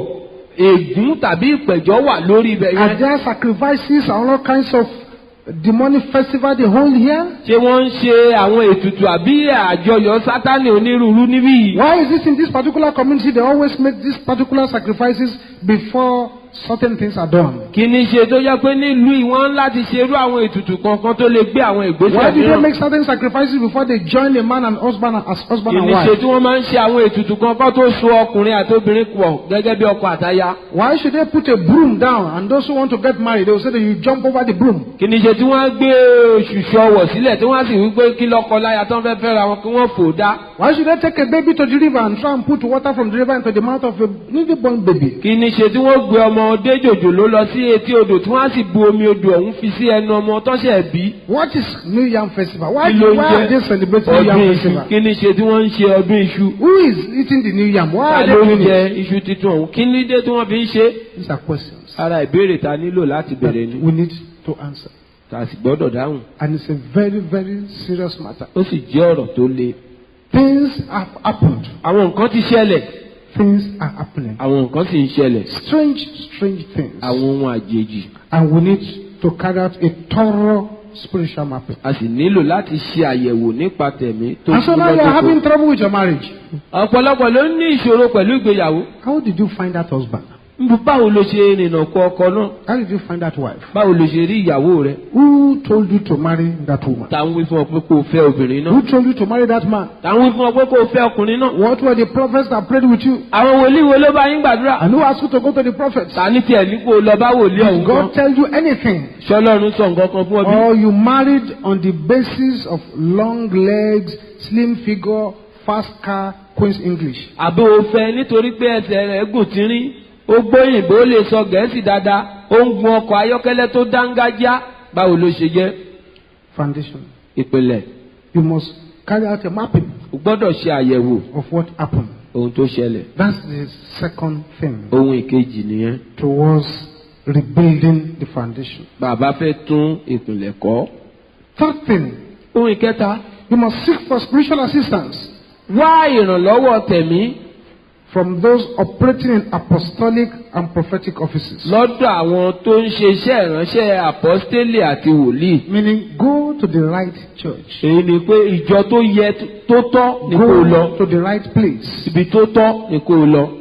ègún tàbí ìpẹ̀jọ́ wà lórí ibẹ̀ Are yẹn. there sacrifices and all kinds of demonic festival they hold here? ṣé wọ́n ń ṣe àwọn ètùtù àbí àjọyọ̀ sátánì onírúurú níbí yìí. Why is this in this particular community? They always make these particular sacrifices before certain things are done. kí ni ṣe tó yẹ pé nílùú yìí wọ́n ń láti ṣerú àwọn ètùtù kankan tó lè gbé àwọn Why ìgbésẹ̀ do they mìíràn. make certain sacrifices before they join a man and husband and- as husband kí and ni ṣe wife? tí wọ́n máa ń ṣe àwọn ètùtù kankan tó so ọkùnrin àti obìnrin pọ̀ gẹ́gẹ́ bí ọkọ àtaya. Why should they put a broom down and those who want to get married, they will say that you jump over the broom? kí ni ṣe tí wọ́n gbé ṣùṣù ọwọ̀ sílẹ̀ tí wọ́n sì wí pé kí lọ́kọ láya tán fẹ́ fẹ́ra wọn kí wọ́n fò dá. Why should they take a baby to the river and try and put water from the river into the mouth of a newly born baby? kí ni ṣe tí wọ́n gbé ọmọdé jòjòló lọ sí etí odò tí wọ́n á sì bu omi odò ọ̀hún fi sí ẹnu ọmọ tọ́ṣẹ̀ bí. What is New Yam Festival? Why, kí ló ń why are they jẹ́ celebrating New Yam ọdún iṣu Festival? kí ni ṣe tí wọ́n ń ṣe ọdún iṣu. Who is eating the New Yam? Why ta are ló they ń doing jẹ it? iṣu titun ọ̀hún kí ni dé tí wọ́n fi ń ṣe. These are questions ara ìbéèrè ta nílò láti that bẹ̀rẹ̀ ni we need to answer. ta sì gbọ́dọ̀ dáhùn. And it's a very, very serious matter. ó sì jẹ́ ọ̀rọ̀ tó le. Things have happened. àwọn nǹkan ti ṣẹlẹ̀ Things are happening. àwọn nǹkan sì ń ṣẹlẹ̀ Strange, strange things. àwọn ohun àjèjì And we need to carry out a thorough spiritual mapping. a sì nílò láti ṣe àyẹ̀wò nípa tẹ̀mí tó And so now you are having trouble with your marriage. ọ̀pọ̀lọpọ̀ ló ní ìṣòro pẹ̀lú ìgbéyàwó. How did you find that husband? Nbú báwo ló ṣe rìnnà kọ ọkọ náà How did you find that wife? báwo ló ṣe rí ìyàwó rẹ Who told you to marry that woman? ta ń wí fún ọ pé kó o fẹ́ obìnrin náà Who told you to marry that man? ta ń wí fún ọ pé kó o fẹ́ ọkùnrin náà What were the prophets that prayed with you? àwọn wòlíì wo ló bá yín gbàdúrà And who asked you to go to the prophets? ta ní tiẹ̀ ní kó o lọ bá wòlíì ọ̀hún Did kan God tell you anything? ṣọlọ́run sọ nǹkan kan fún ọ bí. Or you married on the basis of long legs, slim figure, fast car, Queen's English? àbí o fẹ́ nítorí pé ẹsẹ̀ rẹ̀ gùn tínrín ó gbóyìnbó ó lè sọ gẹ̀ẹ́sì dáadáa ó ń gun ọkọ̀ ayọ́kẹ́lẹ́ tó dángájá báwo ló ṣe jẹ́ Foundation. ìpìlẹ̀ You must carry out a mapping o gbọ́dọ̀ ṣe àyẹ̀wò of what happened. ohun tó ṣẹlẹ̀ That's the second thing ohun ìkejì nìyẹn towards rebuilding the foundation. bàbá fẹ́ tún ìpìlẹ̀ kọ́ Third thing, ohun ìkẹta you must seek for spiritual assistance wá ìrànlọ́wọ́ tẹ̀mí from those operating in apostolic and prophetic offices. lọ́dọ̀ àwọn tó ń ṣe iṣẹ́ ìránṣẹ́ àpọ́stélì àti wòlíì. Meaning, go to the right church. èyí ni pé ìjọ tó yẹ tó tọ́ ni kó o lọ Go to the right place. ibi tó tọ́ ni kó o lọ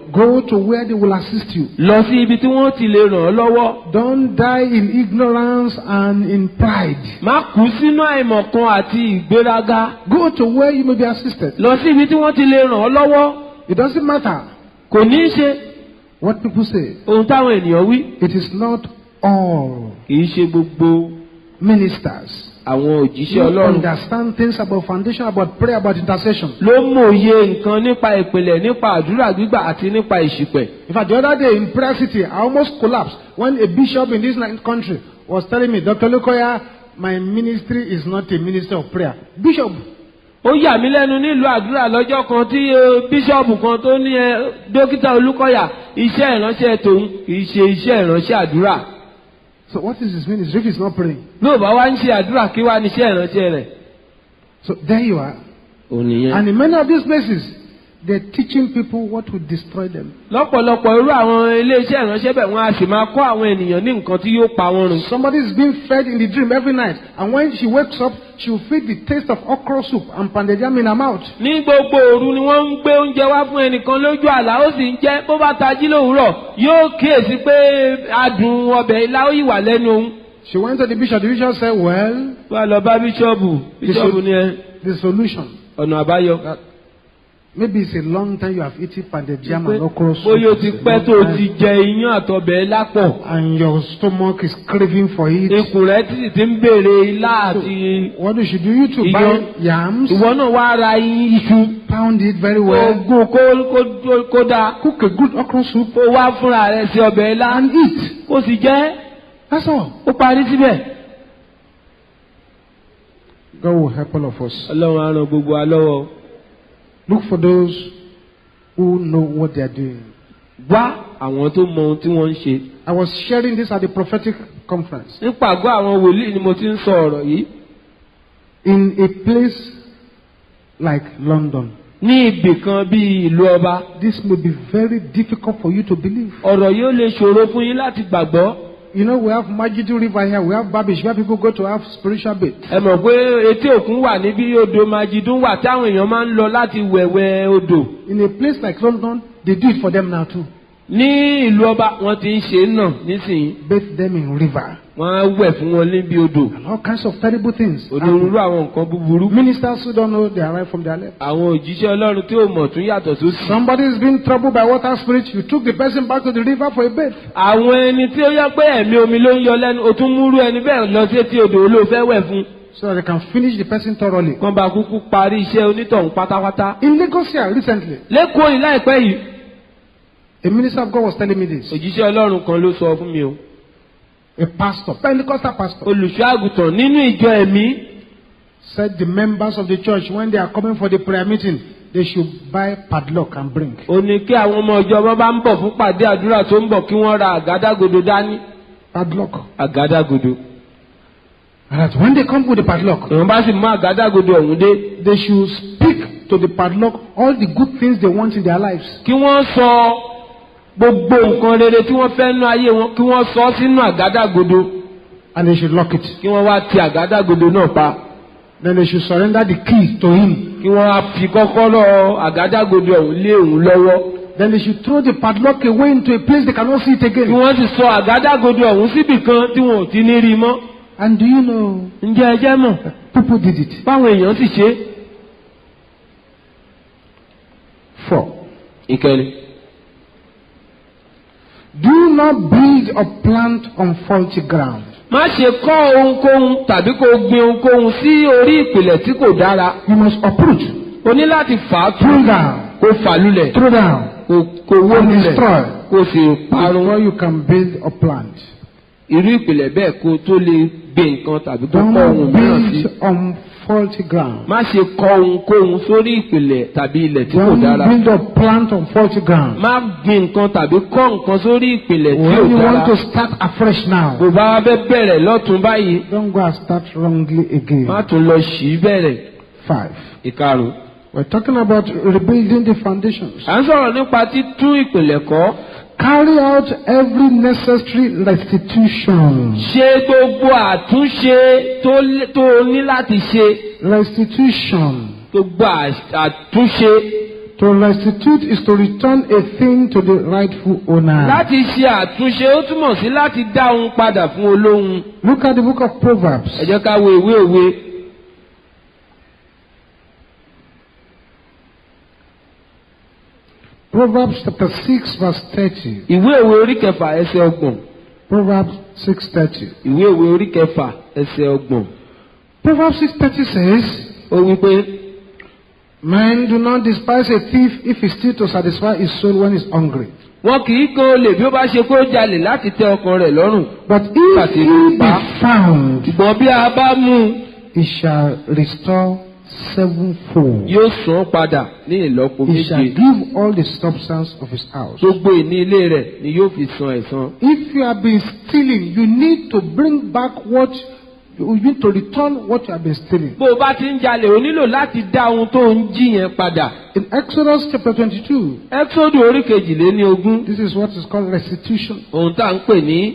Go to where they will assist you. lọ sí ibi tí wọ́n ti lè ràn ọ́ lọ́wọ́. Don't die in ignorance and in pride. má kú sínú àìmọ̀kan àti ìgbéraga. Go to where you may be assisted. lọ sí ibi tí wọ́n ti lè ràn ọ́ lọ́wọ́. It doesn't matter kò ní í ṣe what people say. ohun táwọn ènìyàn wí. It is not all kì í ṣe gbogbo ministers àwọn òjíṣẹ́ who ọlọ́run understand things about foundation, about prayer, about intercession. ló mòye nǹkan nípa ìpìlẹ̀ nípa àdúrà gbígbà àti nípa ìṣìpẹ̀. In fact, the other day in Prayer City, I almost collapsed when a bishop in this ni- country was telling me, Dr. Lukoya, my ministry is not a ministry of prayer. Bishop, ó yà mí lẹ́nu nílùú àdúrà lọ́jọ́ kan tí eh, bíṣọ̀bù kan tó ní ẹ dókítà olúkọ̀yà iṣẹ́ ìránṣẹ́ tòun kì í ṣe iṣẹ́ ìránṣẹ́ àdúrà. so what is his ministry if he's not praying? bí ò bá wá ń ṣe àdúrà kí wá ní iṣẹ́ ìránṣẹ́ rẹ̀. So there you are. ò nìyẹn. And in many of these places, they're teaching people what will destroy them. lọ́pọ̀lọpọ̀ irú àwọn iléeṣẹ́ ìránṣẹ́ bẹ̀ wọ́n á sì máa kọ́ àwọn ènìyàn ní nǹkan tí yóò pa wọ́n run. Somebody is being fed in the dream every night, and when she wakes up, she will feel the taste of okra soup and pounded yam in her mouth. ní gbogbo òru ni wọ́n ń gbé oúnjẹ wá fún ẹnìkan lójú àlá ó sì ń jẹ́ bó bá tají lówùúrọ̀ yóò kíyèsí pé adùn ọbẹ̀ ilá ó yìí wà lẹ́nu òun. She went to the bishop. The bishop said, Well, wá lọ bá bíṣọ́ọ̀bù bíṣọ́ọ̀bù ni ẹ the solution. ọ̀nà àbáyọ. Maybe it's a long time you have eaten pounded yam and Pé okra soup. bóyá o ti It's a pẹ́ long tó o time. ti jẹ iyán àtọbẹ̀ lápọ̀. And your stomach is craving for it. ikùn rẹ sì ti ń béèrè ilá àti What you should do, you to Iyán. buy yams, ìwọ náà wá ra iṣu. pound it very well, oògùn kó kó kó dáa. cook a good okra soup, kó wá fúnra rẹ̀ sí ọbẹ̀ ilá. and eat. kó sì jẹ́ That's all. ó parí síbẹ̀. God will help all of us. ọlọ́run á ràn gbogbo wa lọ́wọ́. Look for those who know what they are doing. wá àwọn tó mọ ohun tí wọ́n ń ṣe. I was sharing this at the prophetic conference. nípa àgọ́ àwọn wòlíì ni mo ti ń sọ ọ̀rọ̀ yìí. In a place like London, ní ibì kan bíi ìlú ọba. this may be very difficult for you to believe. ọ̀rọ̀ yóò lè ṣòro fún yín láti gbàgbọ́. You know, we have Majidu River here, we have Babish, where people go to have spiritual bath. ẹ mọ̀ pé etí òkun wà níbí odò majidun wà táwọn èèyàn máa ń lọ láti wẹ̀wẹ̀ odò. In a place like London, they do it for them now too. ní ìlú ọba wọ́n ti ń ṣe é náà nísìnyí. Bathe them in river. wọ́n á wẹ̀ fún wọn níbi odò. And all kinds of terrible things. onírúurú àwọn nǹkan búburú. Ministers who don't know they are right from their left. àwọn òjíṣẹ́ ọlọ́run tí ò mọ̀ tún yàtọ̀ sósì. Somebody is being troubled by water spirit. You took the person back to the river for a bath. àwọn ẹni tí ó yẹ pé ẹ̀mí omi ló ń yọ lẹ́nu o tún múrú ẹni bẹ́ẹ̀ lọ sí etí odò olóòfẹ́ wẹ̀ fún. So that they can finish the person thoroughly. wọ́n bá kúkú parí iṣẹ́ onítọ̀hún pátápátá. In Lagos here recently, lẹ́kọ̀ọ́ yìí láìpẹ́ yìí. a minister of God was telling me this. òjíṣẹ́ ọlọ́run kan ló sọ fún mi o. A pastor, Pentecostal pastor, olùṣọ́ àgùntàn nínú ìjọ ẹ̀mí. said the members of the church, when they are coming for the prayer meeting, they should buy padlock and bring. ó ní kí àwọn ọmọ ìjọ wọn bá ń bọ̀ fún pàdé àdúrà tó ń bọ̀ kí wọ́n ra àgádágodo dání. Padlock. àgádágodo. And that when they come with the padlock, èèyàn bá sì mú àgádágodo ọ̀hún dé. they should speak to the padlock all the good things they want in their lives. kí wọ́n sọ gbogbo nǹkan rere tí wọ́n fẹ́ nú ayé wọn kí wọ́n sọ sínú àgádágodo. And they should lock it. kí wọ́n wá ti àgádágodo náà pa. Then they should surrender the key to him. kí wọ́n wá fi kọ́kọ́rọ́ àgádágodo ọ̀hún lé òun lọ́wọ́. Then they should throw the padlock away into a place they cannot see it kí again. wọ́n sì sọ àgádágodo ọ̀hún síbì kan tí wọn ò ti ní rí i mọ́. And do you know, ǹjẹ́ ẹ jẹ́ mọ̀ people did it. báwọn èèyàn sì ṣe é. Four. ìkẹrin. Do not build or plant on faulty ground. má ṣe kọ́ ohunkóhun tàbí kó gbin ohunkóhun sí orí ìpìlẹ̀ tí kò dára. You must uproot, o ní láti fà á pull tú down, kó fà lulẹ̀ throw down, kó kó wó and lulẹ̀ destroy kó sì parun. before you can build or plant. irú ìpìlẹ̀ bẹ́ẹ̀ kó tó lè gbé nǹkan tàbí kó kọ́ ohun Don't mìíràn sí. build on faulty ground. má ṣe kọ́ ohunkóhun sórí ìpìlẹ̀ tàbí ilẹ̀ tí kò Don't dára. build or plant on faulty ground. má gbin nǹkan tàbí kọ́ nǹkan sórí ìpìlẹ̀ tí When ò you want to dára. start afresh now, bó bá wá fẹ́ bẹ̀rẹ̀ lọ́tún báyìí don't go and start wrongly again. má tún lọ sí í bẹ̀rẹ̀. Five. ìkarùn. We're talking about rebuilding the foundations. à ń sọ̀rọ̀ nípa títún ìpìlẹ̀ kọ́. Carry out every necessary restitution. ṣe gbogbo àtúnṣe tó lé- tó o ní láti ṣe Restitution. gbogbo à- àtúnṣe To restitute is to return a thing to the rightful owner. láti ṣe àtúnṣe ó túmọ̀ sí láti dá ohun padà fún olóhun. Look at the book of Proverbs. ẹ jẹ́ ká wo ìwé òwe Proverbs chapter 6 verse 30. ìwé òwe orí kẹfà ẹsẹ̀ ọgbọ̀n Proverbs 6:30. ìwé òwe orí kẹfà ẹsẹ̀ ọgbọ̀n Proverbs 6:30 says, ó wí pé Men do not despise a thief if he steals to satisfy his soul when he's hungry. wọn kì í kan olè bí ó bá ṣe pé ó jalè láti tẹ ọkàn rẹ̀ lọ́rùn But if Kàtí he ló be pa. found, ṣùgbọ́n bí a bá mú un he shall restore sevenfold. yóò san án padà ní ìlọ́po He shall méje give all the substance of his house. gbogbo ìní ilé rẹ̀ ni yóò fi san ẹ̀san. If you have been stealing, you need to bring back what you need to return what you have been stealing. bó o bá ti ń jalè o nílò láti dá ohun tó ń jí yẹn padà. In Exodus chapter 22, ẹ́kísódù orí kejìléní ogún this is what is called restitution. ohun tá à ń pè ní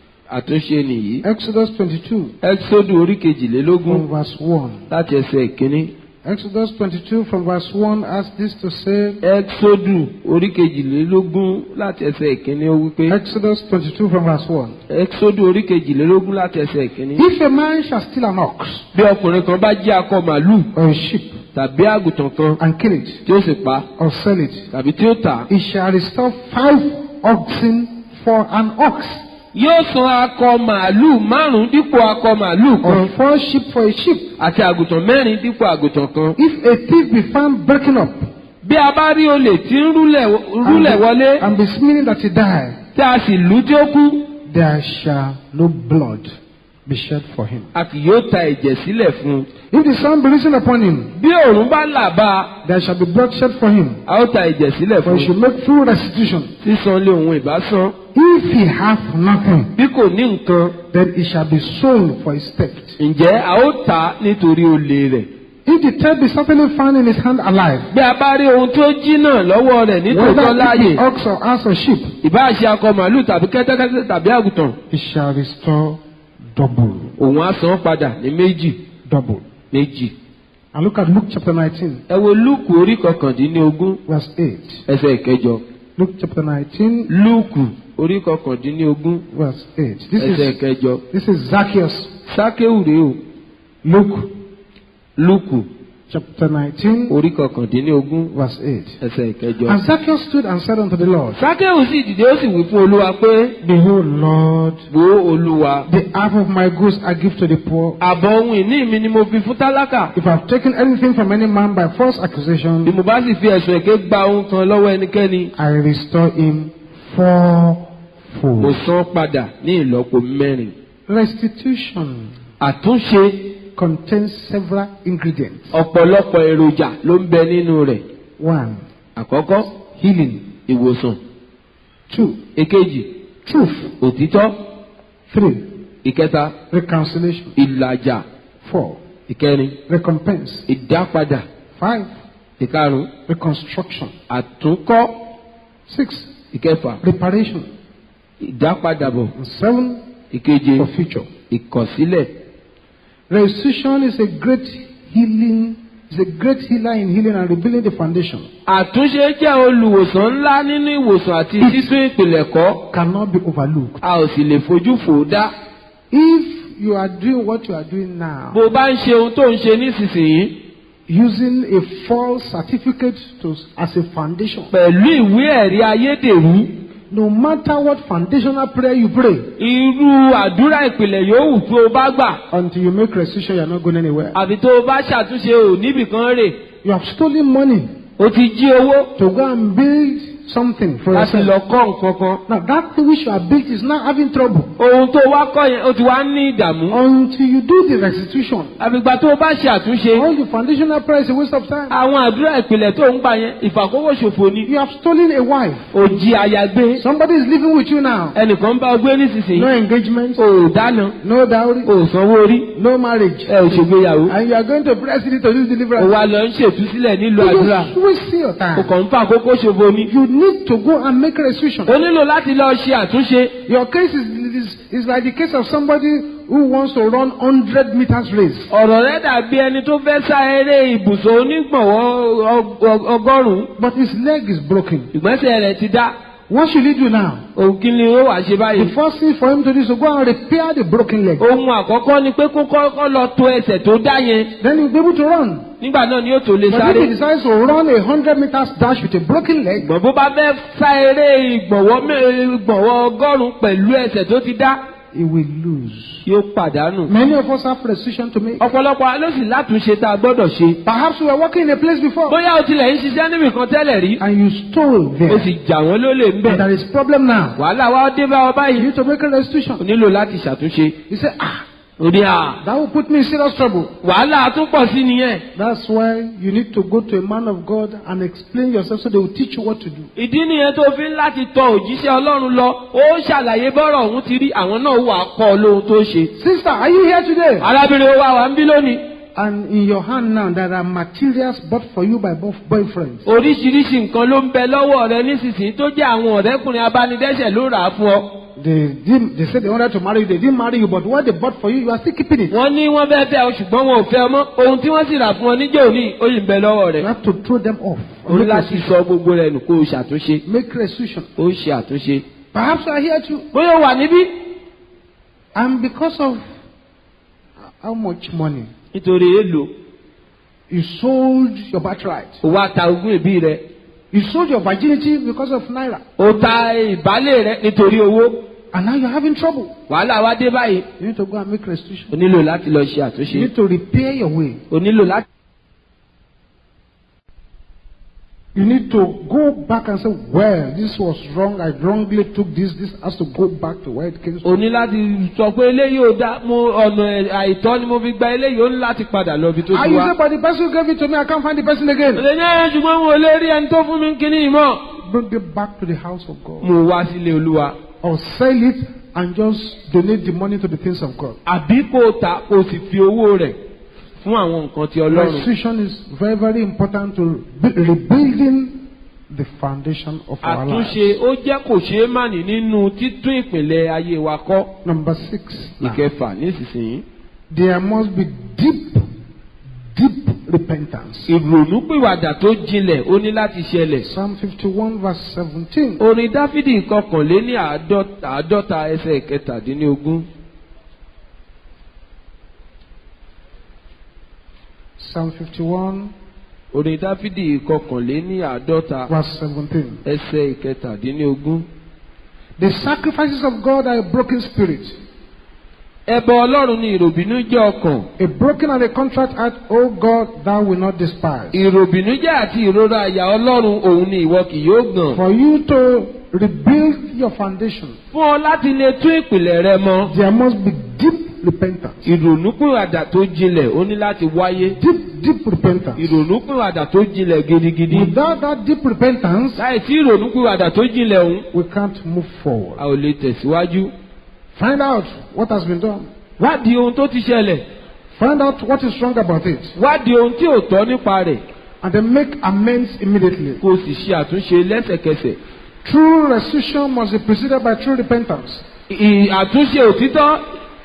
àtúnṣe nìyí. Exodus 22, ẹ́kísódù orí kejìlélógún from verse 1. láti ẹsẹ̀ ìkíní. Exodus 22, from verse 1, asks this to say, ẹ́kísódù orí kejìlélógún láti ẹsẹ̀ ìkíní ó wí pé. Exodus 22, from verse 1. ẹ́kísódù orí kejìlélógún láti ẹsẹ̀ ìkíní. If a man shall steal an ox bí ọkùnrin kan bá jí akọ màálù or a sheep tàbí àgùntàn kan and kill it tí ó sì pa or sell it, tàbí tí ó tà á. he shall restore five oxen for an ox, yóò san akọ màálù márùn dípò akọ màálù kan or four sheep for a sheep. àti àgùntàn mẹ́rin dípò àgùntàn kan. If a thief be found breaking up bí a bá rí olè tí ń rúlẹ̀ rúlẹ̀ wọlé and be smearing that he die, tí a sì lù ú tí ó kú there shall no blood be shed for him. a kì yóò ta ẹ̀jẹ̀ sílẹ̀ fún un. If the sun be risen upon him, bí òòrùn bá là bá a there shall be blood shed for him, a ó ta ẹ̀jẹ̀ sílẹ̀ for fún he un. should make full restitution. sísan lé òun ìbásán If he hath nothing, bí kò ní nǹkan then he shall be sold for his theft. ǹjẹ́ a ó tà á nítorí olè rẹ̀. If the theft be certainly found in his hand alive, bí a bá rí ohun tó jí náà lọ́wọ́ rẹ̀ nítòótọ́ whether láàyè it be ox or ass or sheep, ìbáà ṣe akọ màálù tàbí kẹ́tẹ́kẹ́tẹ́ tàbí àgùntàn he shall restore double. òun á san án padà ní méjì Double. méjì. And look at Luke chapter 19, ẹ wo lúùkù orí kọkàndínlógún verse 8. ẹsẹ̀ ìkẹjọ Luke chapter 19, lúùkù orí kọkàndínlógún verse 8. This ẹsẹ̀ is, ìkẹjọ this is Zacchaeus. sákéwù rèé o Luke lúùkù chapter 19, orí kọkàndínlógún verse 8. ẹsẹ̀ ìkẹjọ. And Zacchaeus stood and said unto the Lord, sákéwù sì dìde ó sì wí fún olúwa pé Behold, Lord, wo olúwa the half of my goods I give to the poor. àbọ̀ ohun ìní mi ni mo fi fún tálákà If I have taken anything from any man by false bí accusation, mo bá sì fi ẹ̀sùn èké gba ohun kan lọ́wọ́ ẹnikẹ́ni I restore him mo fourfold. san padà ní ìlọ́po mẹ́rin. Restitution àtúnṣe contains several ingredients. ọ̀pọ̀lọpọ̀ èròjà ló ń bẹ nínú rẹ̀. One, àkọ́kọ́ healing. ìwòsàn Two, èkejì truth. òtítọ́ Three, ìkẹta reconciliation. ìlàjà Four, ìkẹrin recompense. ìdápadà Five, ìkarùn reconstruction. àtúnkọ́ Six, ìkẹfà reparation. ìdápadàbọ̀ And seven, ìkeje for future. ìkọ̀sílẹ̀. Restitution is a great healing, is a great healer in healing and rebuilding the foundation. àtúnṣe jẹ́ olùwòsàn ńlá nínú ìwòsàn àti títún ìpìlẹ̀ kọ́ Cannot be overlooked. a ò sì lè fojú fò ó dá. If you are doing what you are doing now, bó o bá ń ṣe ohun tó ń ṣe nísinsìnyí using a false certificate to, as a foundation, pẹ̀lú ìwé ẹ̀rí ayédèrú no matter what foundational prayer you pray, irú àdúrà ìpìlẹ̀ yòówù tó o bá gbà until you make restitution, you are not going anywhere. àbí tó o bá ṣàtúnṣe ò níbìkan rè You have stolen money o ti jí owó to go and build something for láti lọ yourself. kọ́ nǹkan kan. Now that thing which you have built is now having trouble. ohun tó wá kọ́ yẹn o ti wá ní ìdààmú. Until you do the restitution, àbígbà tó o bá ṣe àtúnṣe all the foundational prayer is a waste of time. àwọn àdúrà ìpìlẹ̀ tó ń gbà yẹn ìfàkówó ṣòfò ni. You have stolen a wife. ò jí aya gbé Somebody is living with you now. ẹnìkan bá ọ gbé No nísinsìnyí engagement, ò dáná no dowry, ò sanwó orí no marriage. ẹ ò ṣègbéyàwó And you are going to press it to do ò deliverance. wá lọ ń ṣètúsílẹ̀ nílùú You àdúrà just wasting your o time. kàn ń fa àkókò ṣòfò ni. You need to go and make restitution. o nílò láti lọ ṣe àtúnṣe. Your case is, is, is like the case of somebody who wants to run 100 meters race. ọ̀rọ̀ rẹ dàbí ẹni tó fẹ́ sá eré ibùsọ̀ onígbọ̀wọ́ ọ- ọ- ọgọ́rùn-ún But his leg is broken. ìgbésẹ̀ rẹ̀ ti dá What should he do now? òun kí ni ó wàá ṣe The báyìí. first thing for him to do is to go and repair the broken leg. ohun àkọ́kọ́ ni pé kó kọ́kọ́ lọ to ẹsẹ̀ tó dá yẹn Then he'll be able to run. nígbà náà ni yóò tó lè But if sáré. he decides to run a 100 meters dash with a broken leg, ìgbọ̀n bó bá fẹ́ sá eré ìgbọ̀wọ́ mẹ́- ìgbọ̀wọ́ ọgọ́rùn-ún pẹ̀lú ẹsẹ̀ tó ti dá he will lose. yóò pàdánù. Many of us have decision to make. ọ̀pọ̀lọpọ̀ wa ló sì látúnṣe tá a gbọ́dọ̀ ṣe. Perhaps we were working in a place before bóyá o tilẹ̀ ń ṣiṣẹ́ níbì kan tẹ́lẹ̀ rí and you stole o there. sì jà wọ́n lólè ń And bẹ̀. there is problem now. wàhálà wa dé bá ọ You báyìí. need to make a restitution. o nílò láti ṣàtúnṣe. He said, ah, o ní à that will put me in serious trouble. wàhálà tún pọ̀ sí nìyẹn. That's why you need to go to a man of God and explain yourself so they will teach you what to do. ìdí nìyẹn tó fi ń láti tọ òjíṣẹ́ ọlọ́run lọ ó ṣàlàyé bọ́rọ̀ ọ̀hún ti rí àwọn náà wà á kọ́ ọ lóhun tó ṣe. Sister, are you here today? arábìnrin wa wà ń bí lónìí. And in your hand now, there are materials bought for you by both boyfriends. oríṣiríṣi nǹkan ló ń bẹ lọ́wọ́ rẹ nísinsìnyí tó jẹ́ àwọn ọ̀rẹ́kùnrin abánidẹ́sẹ̀ ló rà á fún ọ. They didn't, they said they wanted to marry you. They didn't marry you, but what they bought for you, you are still keeping it. wọ́n ní wọ́n fẹ́ fẹ́ ọ ṣùgbọ́n wọn ò fẹ́ ọmọ ohun tí wọ́n sì rà fún ọ níjọ́ òní ó yìí ń bẹ lọ́wọ́ You rẹ̀. have to throw them off. o ní Make láti restitution. sọ gbogbo rẹ̀ nù kó o ṣàtúnṣe. Make restitution. ó ń ṣe àtúnṣe. Perhaps you are here too. bóyá o wà níbí. And because of how much money nítorí èèlò you sold your birthright, o wá ta ogún ìbí rẹ. you sold your virginity because of naira, o ta ìbálẹ̀ rẹ nítorí owó. and now you're having trouble. wàhálà wa dé báyìí. You need to go and make restitution. o nílò láti lọ ṣe You àtúnṣe. need to repair your way. o nílò láti. You need to go back and say, well, this was wrong. I wrongly took this. This has to go back to where it came o from. ní láti sọ pé eléyìí ò dá mo ọ̀nà àìtọ́ ni mo fi gba eléyìí ó ní láti padà lọ ibi tó And ti you wá. say, but the person who gave it to me, I can't find the person again. Ọ̀lẹ́ ní ẹ̀yẹ́ ṣùgbọ́n mo lè rí ẹni tó fún mi kíní ìmọ̀. Bring it back to the house of God. Mo wá sílé Olúwa. Or sell it and just donate the money to the things of God. Àbí kò o ta kò o sì fi owó rẹ̀ fún àwọn nǹkan ti Ọlọ́run. Restitution is very, very important to be- rebuilding the foundation of our lives. Àtúnṣe ó jẹ́ kò ṣeé màní nínú títún ìpìlẹ̀ ayé wa kọ́. Number six. now. Ìkẹfà nísinsìnyí. There must be deep, deep repentance. Ìrònúpìwàdà tó jinlẹ̀ ó ní láti ṣẹlẹ̀. Psalm 51, verse 17. Orin Dáfídì kọkànléní àádọ́ta àádọ́ta ẹsẹ̀ kẹtàdínlógún. Psalm 51, Orin Dáfídì kọkànléní àádọ́ta verse 17. ẹsẹ̀ ìkẹtàdínlógún. The sacrifices of God are a broken spirit, Ẹbọ Ọlọ́run ni ìròbìnújẹ́ ọkàn. a broken and a contrite heart, O God, thou will not despise. Ìròbìnújẹ́ àti ìrora àyà Ọlọ́run òun ni ìwọ kì yóò gàn. For you to rebuild your foundation, Fún ọ láti lè tún ìpìlẹ̀ rẹ mọ. there must be deep repentance. Ìrònúpìwàdà tó jinlẹ̀ ó ní láti wáyé. Deep, deep repentance. Ìrònúpìwàdà tó jinlẹ̀ gidigidi. Without that deep repentance, Láì sí ìrònúpìwàdà tó jinlẹ̀ òun, we can't move forward. a ò lè tẹ̀síwájú. Find out what has been done. Wádìí ohun tó ti ṣẹlẹ̀. Find out what is wrong about it. Wádìí ohun tí ò tọ́ nípa rẹ̀. And then make amends immediately. Kó o sì ṣe àtúnṣe lẹ́sẹ̀kẹsẹ̀. True restitution must be preceded by true repentance. Ì- Àtúnṣe òtítọ́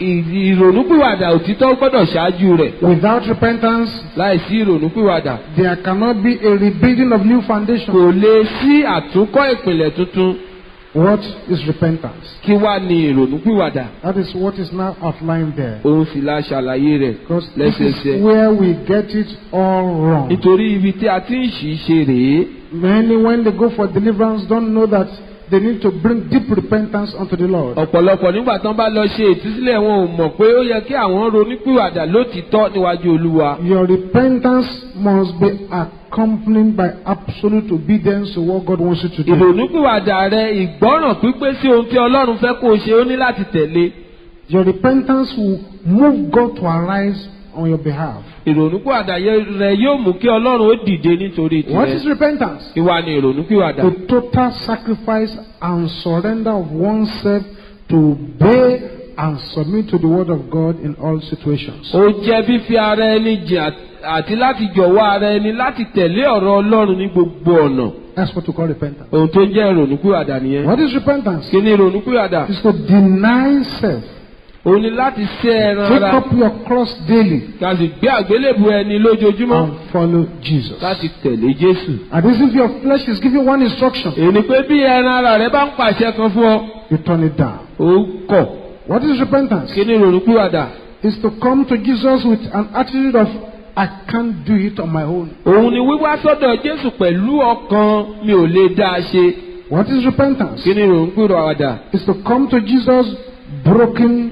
ì- ìrònúpìwàdà òtítọ́ gbọ́dọ̀ ṣáájú rẹ̀. Without repentance, Láì sí ìrònúpìwàdà. there cannot be a rebuilding of new foundation. Kò lè sí àtúnkọ́ ìpìlẹ̀ tuntun. What is repentance? Kí wá ni ìrònúpìwàdà? That is what is now outlined there. Òun sì la ṣàlàyé rẹ̀ Because this lẹ́sẹẹsẹ. is where we get it all wrong. Nítorí ibi tí a ti ń ṣì í ṣe rèé. Many, when they go for deliverance, don't know that they need to bring deep repentance unto the Lord. Ọ̀pọ̀lọpọ̀ nígbà tán bá lọ ṣe ìtúsílẹ̀ wọn ò mọ̀ pé ó yẹ kí àwọn ronúpìwàdà lótìítọ́ níwájú Olúwa. Your repentance must be accompanied by absolute obedience to what God wants you to do. Ìrònúpìwàdà rẹ ìgbọ́ràn pípé sí ohun tí Ọlọ́run fẹ́ kó o ṣe ó ní láti tẹ̀lé. Your repentance will move God to arise on your behalf. Ìrònúpìwàdà yẹ- rẹ yóò mú kí Ọlọ́run ó dìde nítorí What is tirẹ̀. repentance? Ìwà ni ìrònúpìwàdà. The total sacrifice and surrender of oneself to obey and submit to the word of God in all situations. Ó jẹ́ fífi ara ẹni jìn àt- àti láti jọ̀wọ́ ara ẹni láti tẹ̀lé ọ̀rọ̀ Ọlọ́run ní gbogbo ọ̀nà. That's what we call repentance. Ohun tó ń jẹ́ ìrònúpìwàdà nìyẹn. What is repentance? Kí ni ìrònúpìwàdà? It's to deny self òun ni láti ṣẹ́ ẹran Take ara up your cross daily ká sì gbé àgbélébù ẹni lójoojúmọ́ and follow Jesus. láti tẹ̀lé Jésù. And this if your flesh is giving one instruction, èyí ni pé bí ẹran ara rẹ bá ń pàṣẹ kan fún ọ you turn it down. ó kọ̀ What is repentance? kí ni ìrònúpìwàdà. Is to come to Jesus with an attitude of, I can't do it on my own. òun ni wíwá sọ́dọ̀ Jésù pẹ̀lú ọkàn mi ò lè dá a ṣe. What is repentance? kí ni ìrònúpìwàdà. Is to come to Jesus broken,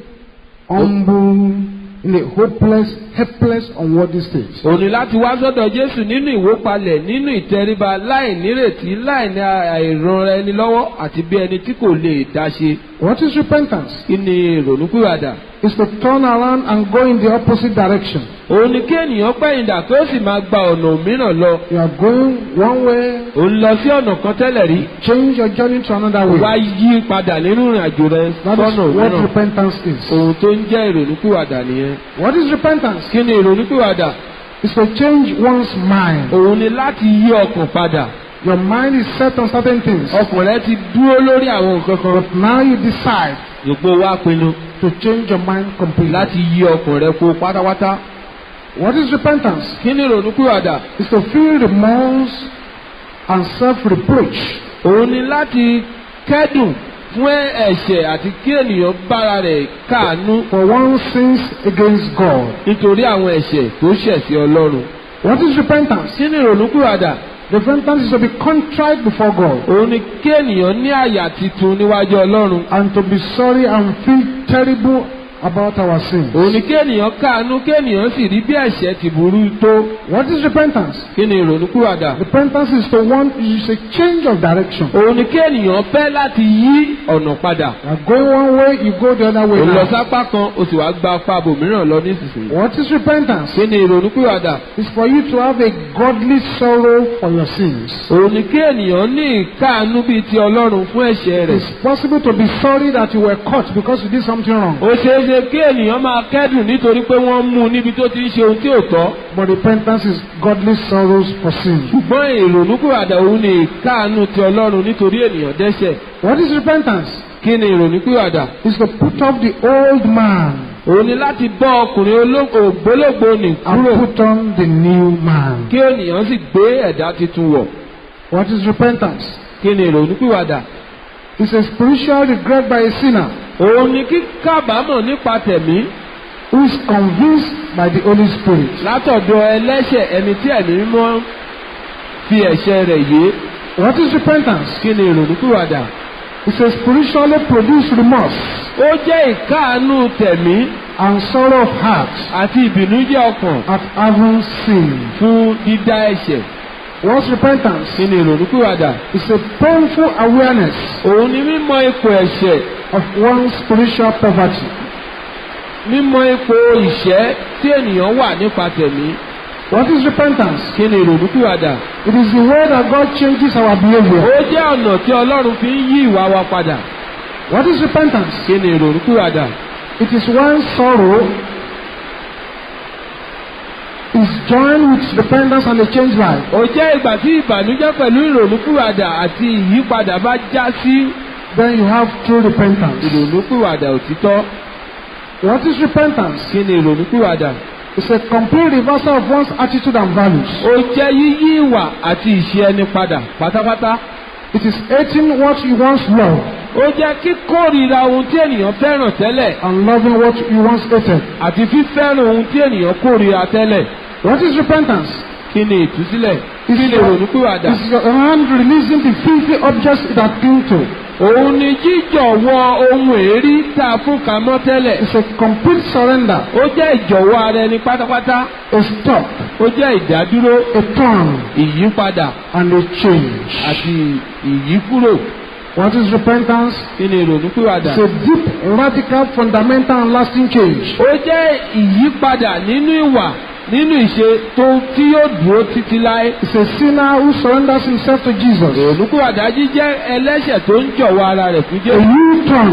humble, in a hopeless, helpless, unworthy state. òun ni láti wá sọ́dọ̀ Jésù nínú ìwópalẹ̀ nínú ìtẹríba láì nírètí láì ní àìranra ẹni lọ́wọ́ àti bí ẹni tí kò lè dá ṣe. What is repentance? kí ni ìrònúpìwàdà. Is to turn around and go in the opposite direction. òun ni kí ènìyàn pẹ̀yìndà kí ó sì máa gba ọ̀nà mìíràn lọ. You are going one way, òun lọ sí ọ̀nà kan tẹ́lẹ̀ rí. change your journey to another wá way. yí padà nínú ìrìn àjò rẹ That is sọ́nà what mìíràn. repentance is. ohun tó ń jẹ́ ìrònúpìwàdà nìyẹn. What is repentance? kí ni ìrònúpìwàdà? Is to change one's mind. òun ni láti yí ọkàn padà. Your mind is set on certain things, ọkàn rẹ ti dúró lórí àwọn nǹkan kan. but now you decide gbogbo wa pinnu to change your mind completely. láti yí ọkàn rẹ kó pátápátá. What is repentance? kí ni ìrònúpìwàdà? Is to feel remorse and self-reproach òun ni láti kẹ́dùn fún ẹ̀ṣẹ̀ àti kí ènìyàn bára rẹ̀ káàánú for one's sins against God. nítorí àwọn ẹ̀ṣẹ̀ tó ṣẹ̀ sí Ọlọ́run. What is repentance? kí ni ìrònúpìwàdà? Repentance is to be contrite before God òun ni kí ènìyàn ní àyà titun níwájú Ọlọ́run. and to be sorry and feel terrible about our sins. òun ni kí ènìyàn káàánú kí ènìyàn sì rí bí ẹ̀ṣẹ̀ ti burú tó. What is repentance? kí ni ìrònúpìwàdà? Repentance is to want is a change of direction. òun ni kí ènìyàn fẹ́ láti yí ọ̀nà padà. You are going one way, you go the other way òun lọ now. sápá kan o sì wá gba apá bòmíràn lọ nísinsìnyí. What is repentance? kí ni ìrònúpìwàdà? It's for you to have a godly sorrow for your sins. òun ni kí ènìyàn ní ìkáàánú bíi ti Ọlọ́run fún ẹ̀ṣẹ̀ rẹ̀. It's possible to be sorry that you were caught because you did something wrong. ó ṣeé ṣe kí ènìyàn máa kẹ́dùn nítorí pé wọ́n mú un níbi tó ti ń ṣe ohun tí ò tọ́. But repentance is godly sorrows for sin. ṣùgbọ́n ìrònúpìwàdà òun ni ìkáàánú ti Ọlọ́run nítorí ènìyàn dẹ́ṣẹ̀. What is repentance? kí ni ìrònúpìwàdà? It's to put off the old man òun ni láti bọ́ ọkùnrin ológo ògbólógbò nì and kúrò put on the new man. kí ènìyàn sì gbé ẹ̀dá tuntun wọ̀. What is repentance? kí ni ìrònúpìwàdà? It's a spiritual regret by a sinner òun ni kíkábàámọ̀ nípa tẹ̀mí who is convinced by the Holy Spirit látọ̀dọ̀ ẹlẹ́ṣẹ̀ ẹni tí ẹ̀mí mímọ́ fi ẹ̀ṣẹ̀ rẹ̀ yé. What is repentance? kí ni ìrònúpìwàdà? It's a spiritually produced remorse ó jẹ́ ìkáàánú tẹ̀mí and sorrow of heart àti ìbìnújẹ́ ọkàn at having sinned. fún dídá ẹ̀ṣẹ̀. What's repentance? kí ni ìrònúpìwàdà? It's a painful awareness òun ni mímọ̀ ipò ẹ̀ṣẹ̀ of one's spiritual poverty. mímọ̀ ipò ìṣẹ́ tí ènìyàn wà nípa tẹ̀mí. What is repentance? kí ni ìrònúpìwàdà? It is the way that God changes our ó behavior. jẹ́ ọ̀nà tí Ọlọ́run fi ń yí ìwà wa padà. What is repentance? kí ni ìrònúpìwàdà? It is when sorrow is joined with repentance and a changed life. ó jẹ́ ìgbà tí ìbànújẹ́ pẹ̀lú ìrònúpìwàdà àti ìyípadà bá já sí Then you have true repentance. ìrònúpìwàdà òtítọ́. What is repentance? kí ni ìrònúpìwàdà? It's a complete reversal of one's attitude and values. ó jẹ́ yíyí ìwà àti ìṣe ẹni padà pátápátá. It is hating what you once loved ó jẹ́ kíkórìíra ohun tí ènìyàn fẹ́ràn tẹ́lẹ̀ and loving what you once hated. àti fífẹ́ràn ohun tí ènìyàn kórìíra tẹ́lẹ̀. What is repentance? kí ni ìtúsílẹ̀? kí It's ni your, ìrònúpìwàdà? it's your hand releasing the filthy objects it had cling to. òun ni jíjọ̀wọ́ ohun èérí tá a fún kamọ́ tẹ́lẹ̀. It's a complete surrender, ó jẹ́ ìjọ̀wọ́ ara ẹni pátápátá. a stop, ó jẹ́ ìdádúró a turn, ìyípadà and a change. àti ìyíkúrò. What is repentance? kí ni ìrònúpìwàdà? It's a deep, radical, fundamental, and lasting change. ó jẹ́ ìyípadà nínú ìwà nínú ìṣe tó tí yóò dúró títí láé. It's a sinner who surrenders himself to Jesus. ìrònúpìwàdà jíjẹ́ ẹlẹ́ṣẹ̀ tó ń jọ̀wọ́ ara rẹ̀ fún A Jésù. U-turn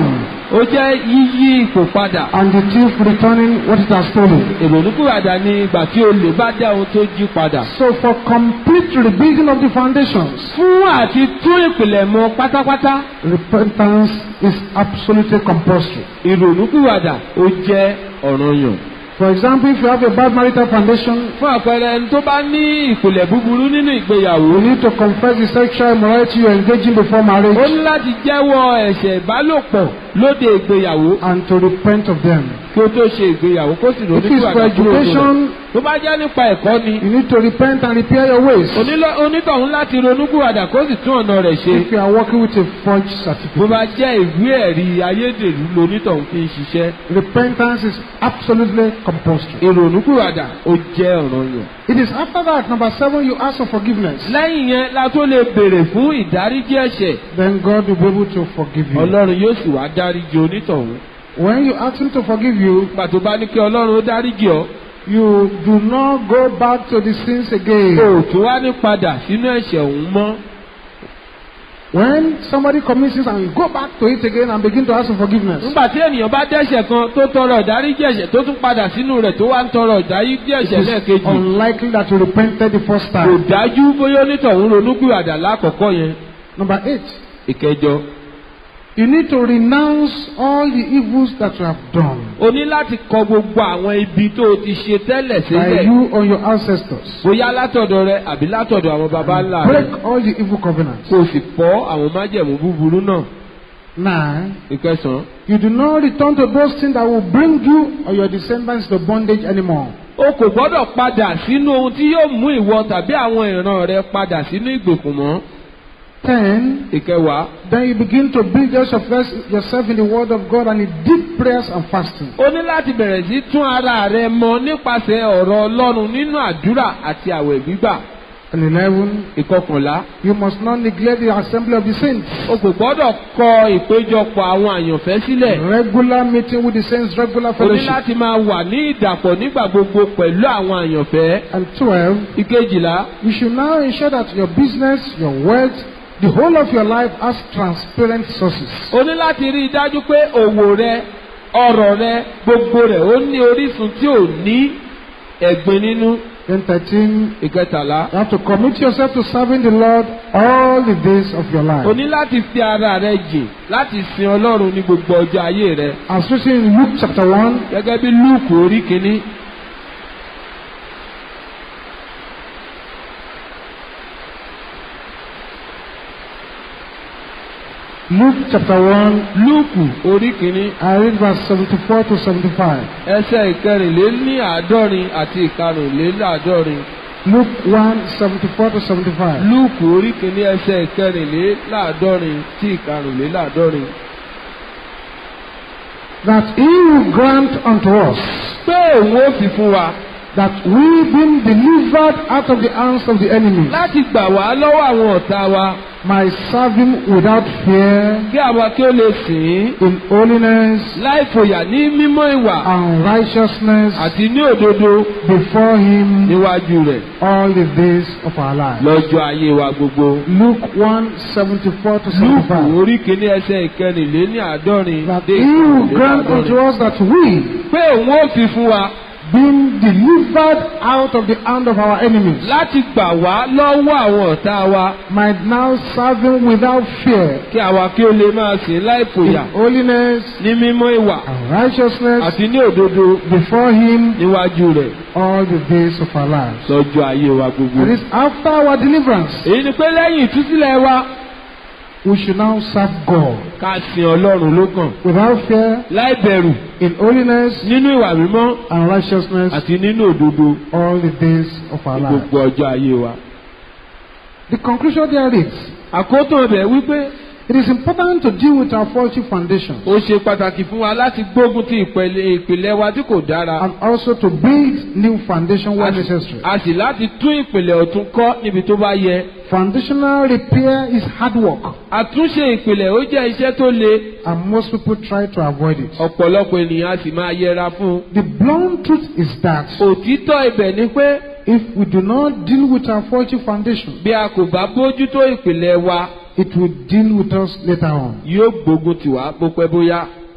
ó jẹ́ yíyí ipò padà. and the thief returning what it has stolen. ìrònúkúwàdà ni ìgbà tí olè bá dá ohun tó jí padà. So for complete rebuilding of the foundations, fún àti tún ìpìlẹ̀ mọ pátápátá repentance is absolutely compulsory. ìrònúkúwàdà ó jẹ́ ọ̀ranyàn. For example, if you have a bad marital foundation, fún àpẹẹrẹ ẹni tó bá ní ìpìlẹ̀ búburú nínú ìgbéyàwó. you need to confess the sexual immorality you are engaging before marriage ó ní láti jẹ́wọ́ ẹ̀ṣẹ̀ ìbálòpọ̀ lóde ìgbéyàwó and to repent of them. kí ó tó ṣe ìgbéyàwó kó sì If it's for ronúkúwàdà kúrò nínú rẹ̀. education, tó bá jẹ́ nípa ẹ̀kọ́ ni you need to repent and repair your ways. onílọ- onítọ̀hún láti ronúkúwàdà kó sì tún ọ̀nà rẹ̀ ṣe. If you are working with a forged bó certificate, bá jẹ́ ìwé ẹ̀rí ayédèrú lonítọ̀hún fi ń ṣiṣẹ́. repentance is absolutely compulsory. ìrònúkúwàdà ó jẹ́ ọ̀ranyàn. It is after that, number seven, you ask for forgiveness. lẹ́yìn yẹn la tó lè béèrè fún ìdáríjì ẹ̀ṣẹ̀ Then God will be able to forgive you. ọlọ́run yóò sì wá dáríjì onítọ̀hún. When you ask Him to forgive you, nígbà tó bá ní kí ọlọ́run ó dáríjì ọ́ you do not go back to the sins again. kò tún wá ní padà sínú ẹ̀ṣẹ̀ òun mọ́. When somebody commits sins and you go back to it again and begin to ask for forgiveness, nígbà tí ènìyàn bá dẹ́ṣẹ̀ kan tó tọrọ ìdáríjì ẹ̀ṣẹ̀ tó tún padà sínú rẹ̀ tó wá ń tọrọ ìdáríjì it ẹ̀ṣẹ̀ is lẹ́ẹ̀kejì unlikely that you repented the first kò time. dájú bóyá onítọ̀hún ronúkúwàdà lákọ̀ọ́kọ́ yẹn. Number eight, ìkẹjọ you need to renounce all the evils that you have done o ní láti kọ gbogbo àwọn ibi tó o ti ṣe tẹ́lẹ̀ by sílẹ̀ you or your ancestors. bóyá látọ̀dọ̀ rẹ àbí látọ̀dọ̀ àwọn baba ńlá rẹ Break all the evil covenants. kó o sì fọ́ àwọn májẹ̀mú búburú náà. Nine, ìkẹsàn-án you do not return to those things that will bring you or your descendants to bondage anymore. o kò gbọ́dọ̀ padà sínú ohun tí yóò mú ìwọ tàbí àwọn ìran rẹ padà sínú ìgbèkùn mọ́. Ten, ìkẹwàá then you begin to build yourself, yourself in the Word of God and in deep prayers and fasting. o ní láti bẹ̀rẹ̀ sí tún ara rẹ mọ nípasẹ̀ ọ̀rọ̀ ọlọ́run nínú àdúrà àti àwẹ̀ gbígbà. And eleven, ìkọkànlá you must not neglect the assembly of the saints. o kò gbọ́dọ̀ kọ ìpéjọpọ̀ àwọn àyànfẹ́ sílẹ̀. Regular meeting with the saints, regular o ní fellowship. láti máa wà ní ìdàpọ̀ nígbà gbogbo pẹ̀lú àwọn àyànfẹ́. And twelve, ìkejìlá you should now ensure that your business, your wealth, the whole of your life has transparent sources. o ní láti rí i dájú pé òwò rẹ ọrọ̀ rẹ gbogbo rẹ̀ ó ní orísun tí ò ní ẹ̀gbin nínú. Then thirteen, ìkẹtàlá you have to commit yourself to serving the Lord all the days of your o life. ní láti fi ara rẹ jìn láti sin ọlọ́run ní gbogbo ọjọ́ ayé rẹ. As written in Luke chapter one, gẹ́gẹ́ bí lúùkù orí kínní Luke chapter one, lúùkù orí kínní I read verse seventy-four to seventy-five. ẹsẹ̀ ìkẹrìnléláàádọ́rin àti ìkarùnléláàádọ́rin Luke one, seventy-four to seventy-five. lúùkù orí kínní ẹsẹ̀ ìkẹrìnléláàádọ́rin sí ìkarùnléláàádọ́rin. That he will grant unto us pé òun ó fi fún wa that we being delivered out of the hands of the enemy láti gbà wá lọ́wọ́ àwọn ọ̀tá wa might serve him without fear kí àwa kí ó lè sìn ín in holiness láì fòyà ní mímọ́ ìwà and righteousness àti ní òdodo before him níwájú rẹ̀ all the days of our life. lọ́jọ́ ayé wa gbogbo. Luke one, seventy-four to lúùkù seventy-five. orí kìíní ẹsẹ̀ ìkẹrìnléláàádọ́rin That dé he will grant unto ìkẹrìnléláàádọ́rin. us that we pé òun ó fi fún wa being delivered out of the hand of our enemies láti gbà wá lọ́wọ́ àwọn ọ̀tá wa might now serve him without fear kí àwa kí ó lè máa sìn láì in fòyà holiness ní mímọ́ ìwà and righteousness àti ní òdodo before him níwájú rẹ̀ all the days of our lives. lọ́jọ́ ayé wa gbogbo. It is after our deliverance èyí ni pé lẹ́yìn ìtúsílẹ̀ wa we should now serve God ká sin ọlọ́run lókàn without fear láì bẹ̀rù in holiness nínú ìwà mímọ́ and righteousness àti nínú òdodo all the days of our ní lives. gbogbo ọjọ́ ayé wa. The conclusion there is àkótó ibẹ̀ wípé it is important to deal with our faulty foundations ó ṣe pàtàkì fún wa láti gbógun ti ìpele- ìpìlẹ̀ wa tí kò dára. and also to build new foundation where a sì- necessary. a sì láti tún ìpìlẹ̀ ọ̀tún kọ́ níbi tó bá yẹ. Foundational repair is hard work àtúnṣe ìpìlẹ̀ ó jẹ́ iṣẹ́ tó le and most people try to avoid it. ọ̀pọ̀lọpọ̀ ènìyàn a sì máa yẹra fún un. The blunt truth is that òtítọ́ ibẹ̀ ni pé if we do not deal with our faulty foundation, bí a kò bá bójútó ìpìlẹ̀ wa it will deal with us later on. yóò gbógun tì wá bó pẹ́ bóyá.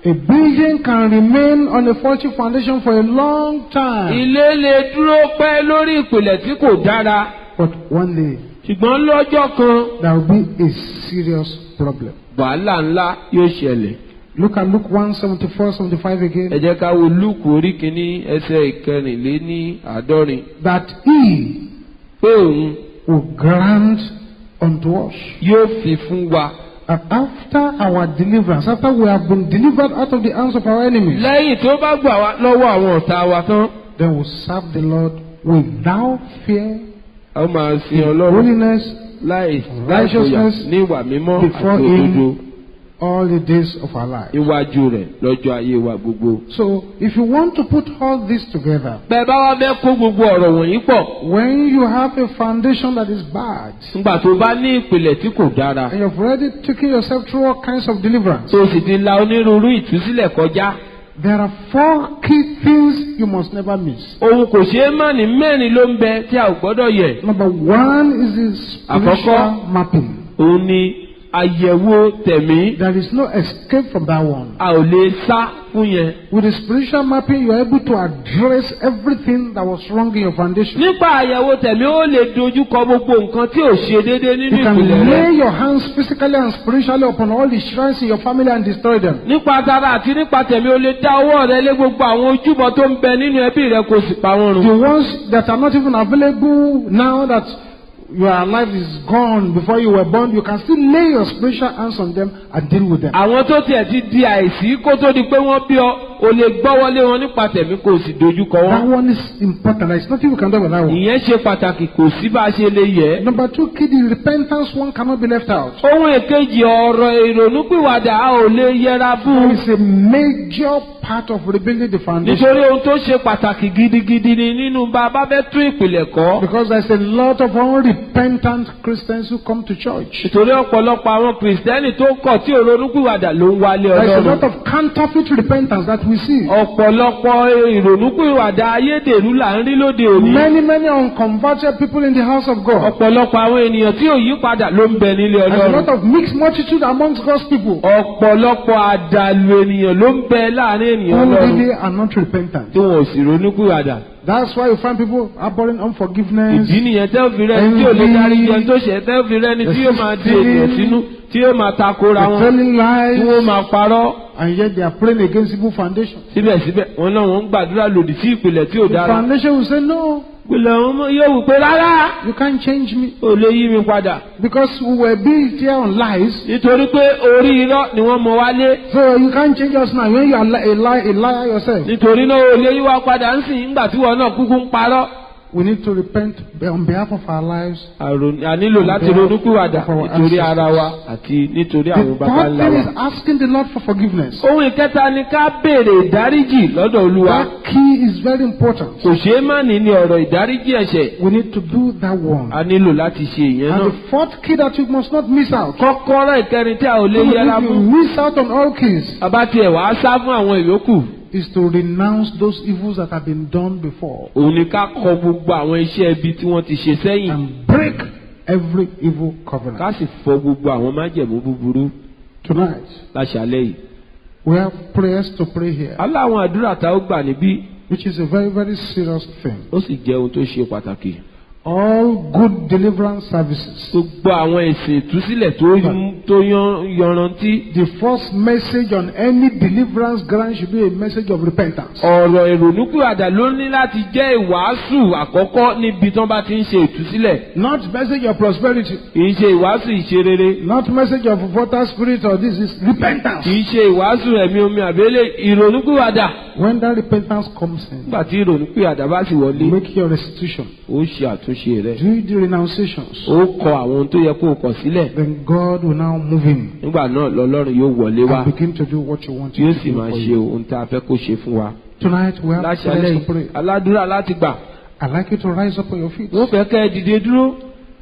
A building can remain on a faulty foundation for a long time, ilé lè dúró pẹ́ lórí ìpìlẹ̀ tí kò dára but one day ṣùgbọ́n lọ́jọ́ kan there will be a serious problem. wàhálà ńlá yóò ṣẹlẹ̀. Look at Luke 1 74 75 ẹ again. jẹ́ ká wo lúùkù orí kìíní ẹsẹ̀ ìkẹrìnléní àádọ́rin That he pé òun will grant unto us yóò fi fún wa. that after our deliverance, after we have been delivered out of the hands of our enemies, lẹ́yìn tó bá gbà wá lọ́wọ́ àwọn ọ̀tá wa tán then we'll serve the Lord without fear, a ó máa sin ọlọ́run holiness, láì láìfòyà righteousness ní ìwà mímọ́ before àti him. òdodo all the days of our life. níwájú rẹ̀ lọ́jọ́ ayé wa gbogbo. So, if you want to put all this together, bẹ́ẹ̀ bá wá fẹ́ kó gbogbo ọ̀rọ̀ wọ̀nyí pọ̀ when you have a foundation that is bad, nígbà tó bá ní ìpìlẹ̀ tí kò dára and you've already taken yourself through all kinds of deliverance, tó sì ti la onírúurú ìtúsílẹ̀ kọjá there are four key things you must never miss. ohun kò ṣeé má ní mẹ́rin ló ń bẹ tí a ò gbọ́dọ̀ yẹ̀. Number one is the spiritual Àkọ́kọ́. mapping. òun ni àyẹ̀wò tẹ̀mí There is no escape from that one. a ò lè sá fún yẹn. With the spiritual mapping, you are able to address everything that was wrong in your foundation. nípa àyẹ̀wò tẹ̀mí ó lè dojú kọ gbogbo nǹkan tí ò ṣe déédéé nínú You can ìpìlẹ̀ rẹ̀. lay your hands physically and spiritually upon all the shrines in your family and destroy them. nípa tara àti nípa tẹ̀mí o lè dá ọwọ́ rẹ lé gbogbo àwọn ojúbọ tó ń bẹ nínú ẹbí rẹ kó sì pa wọ́n The run. ones that are not even available now that your life is gone before you were born, you can still lay your spiritual hands on them and deal with them. àwọn tó tiẹ̀ ti di àìsí kó tó di pé wọ́n bí ọ o lè gbọ́wọ́lé wọn nípa tẹ̀mí kó o sì dojú kọ That wọ́n. one is important. There is nothing you can do with that one. ìyẹn ṣe pàtàkì kò sí bá a ṣe lè yẹ. Number two, key, the repentance one cannot be left out. ohun èkejì ọ̀rọ̀ ìrònúpìwàdà a ò lè yẹra There fún. is a major part of rebuilding the foundation. nítorí ohun tó ṣe pàtàkì gidigidi ni nínú bá a bá fẹ́ tún ìpìlẹ̀ kọ́. Because there's a lot of unrepentant Christians who come to church. nítorí ọ̀pọ̀lọpọ̀ àwọn kìrìsìtẹ́nì tó kọ̀ tí òrónúpìwàdà ló ń wálé There's a ọlọ́run. lot of counterfeit repentance that we see. ọ̀pọ̀lọpọ̀ ìrònúpìwàdà ayédèrú là ń rí lóde òní. Many, many unconverted people in the house of God. ọ̀pọ̀lọpọ̀ àwọn ènìyàn tí ò yí padà ló ń bẹ nílé There's a lot ọlọ́run. of mixed multitude amongst God's people ọ̀pọ̀lọpọ̀ àdàlù ènìyàn ló ń bẹ láàrin ènìyàn who ọlọ́run really are not repentant. tí wọn ò sì ronúpìwàdà. That's why you find people harboring unforgiveness. ìdí nìyẹn tẹ́ ò fi rẹ́ni tí ò lè darí jẹun tó ṣẹ̀ tẹ́ ò fi rẹ́ni tí yóò máa di ènìyàn sínú tí yóò máa takora They're wọn telling tí wọ́n lies, máa parọ́. and yet they are praying against evil foundation. síbẹ̀síbẹ̀ wọn náà wọ́n ń gbàdúrà lòdì sí ìpìlẹ̀ tí ò The dára. foundation will say, No, ìpìlẹ̀ wọn mọ̀- yóò wù pé rárá you can't change me. ò lè yí mi padà. Because we were built here on lies. nítorí pé orí irọ́ ni wọ́n mọ wálé. So you can't change us now when you are li- a, li- a liar yourself. nítorí náà ò lè yí wa padà ń sìn nígbà tí wọn náà kúkú ń parọ́. We need to repent on behalf of our lives. Àrò- a nílò láti ronúpìwàdà nítorí ara wa àti nítorí The àwọn baba third ńlá thing wa. is asking the Lord for forgiveness. ohun ìkẹta ni ká béèrè ìdáríjì lọ́dọ̀ olúwa. That key is very important. kò ṣeé má ní ní ọ̀rọ̀ ìdáríjì ẹ̀ṣẹ̀. We need to do that one. a nílò láti ṣe ìyẹn And náà. the fourth key that you must not miss out. kọ́kọ́rọ́ ìkẹrin tí a ò lè Some of yẹra you fún. miss out on all keys. bàbá tiẹ̀ wàá sá fún àwọn ìyókù. Is to renounce those evils that have been done before òun ni ká kọ gbogbo àwọn iṣẹ́ ibi tí wọ́n ti ṣe sẹ́yìn. and break every evil covenant. ká sì fọ gbogbo àwọn májẹ̀mú búburú Tonight, láṣálẹ́ yìí. we have prayers to pray here, aláwọn àdúrà tá ó gbà níbí which is a very, very serious thing. ó sì jẹ́ ohun tó ṣe pàtàkì. All good deliverance services. gbogbo àwọn èsì ìtúsílẹ̀ tó yún- tó yan- yanrantí. The first message on any deliverance grant should be a message of repentance. ọ̀rọ̀ ìrònúpìwàdà ló ní láti jẹ́ ìwàásù àkọ́kọ́ níbi tí wọ́n bá ti ń ṣe ìtúsílẹ̀. Not message of prosperity, kì í ṣe ìwàásù ìṣerere. not message of water spirit or this is repentance. kì í ṣe ìwàásù ẹ̀mí omi àbẹ́lẹ̀ ìrònúpìwàdà. When that repentance comes in, nígbà tí ìrònúpìwàdà bá sì wọlé make your restitution, ó ṣe àtúnṣe rẹ̀. do the renunciations. ó kọ àwọn ohun tó yẹ kó o kọ sílẹ̀. Then God will now move in nígbà náà lọ́lọ́run yóò wọlé wá and begin to do what you want tí yóò him to sì do máa for ṣe you. ohun tá a fẹ́ kó ṣe fún wa. Tonight we have láṣálẹ́ prayers yìí to pray. aládùúrà láti gbà. I'd like you to rise up on your feet. wọ́n fẹ́ kẹ́ ẹ dìde dúró.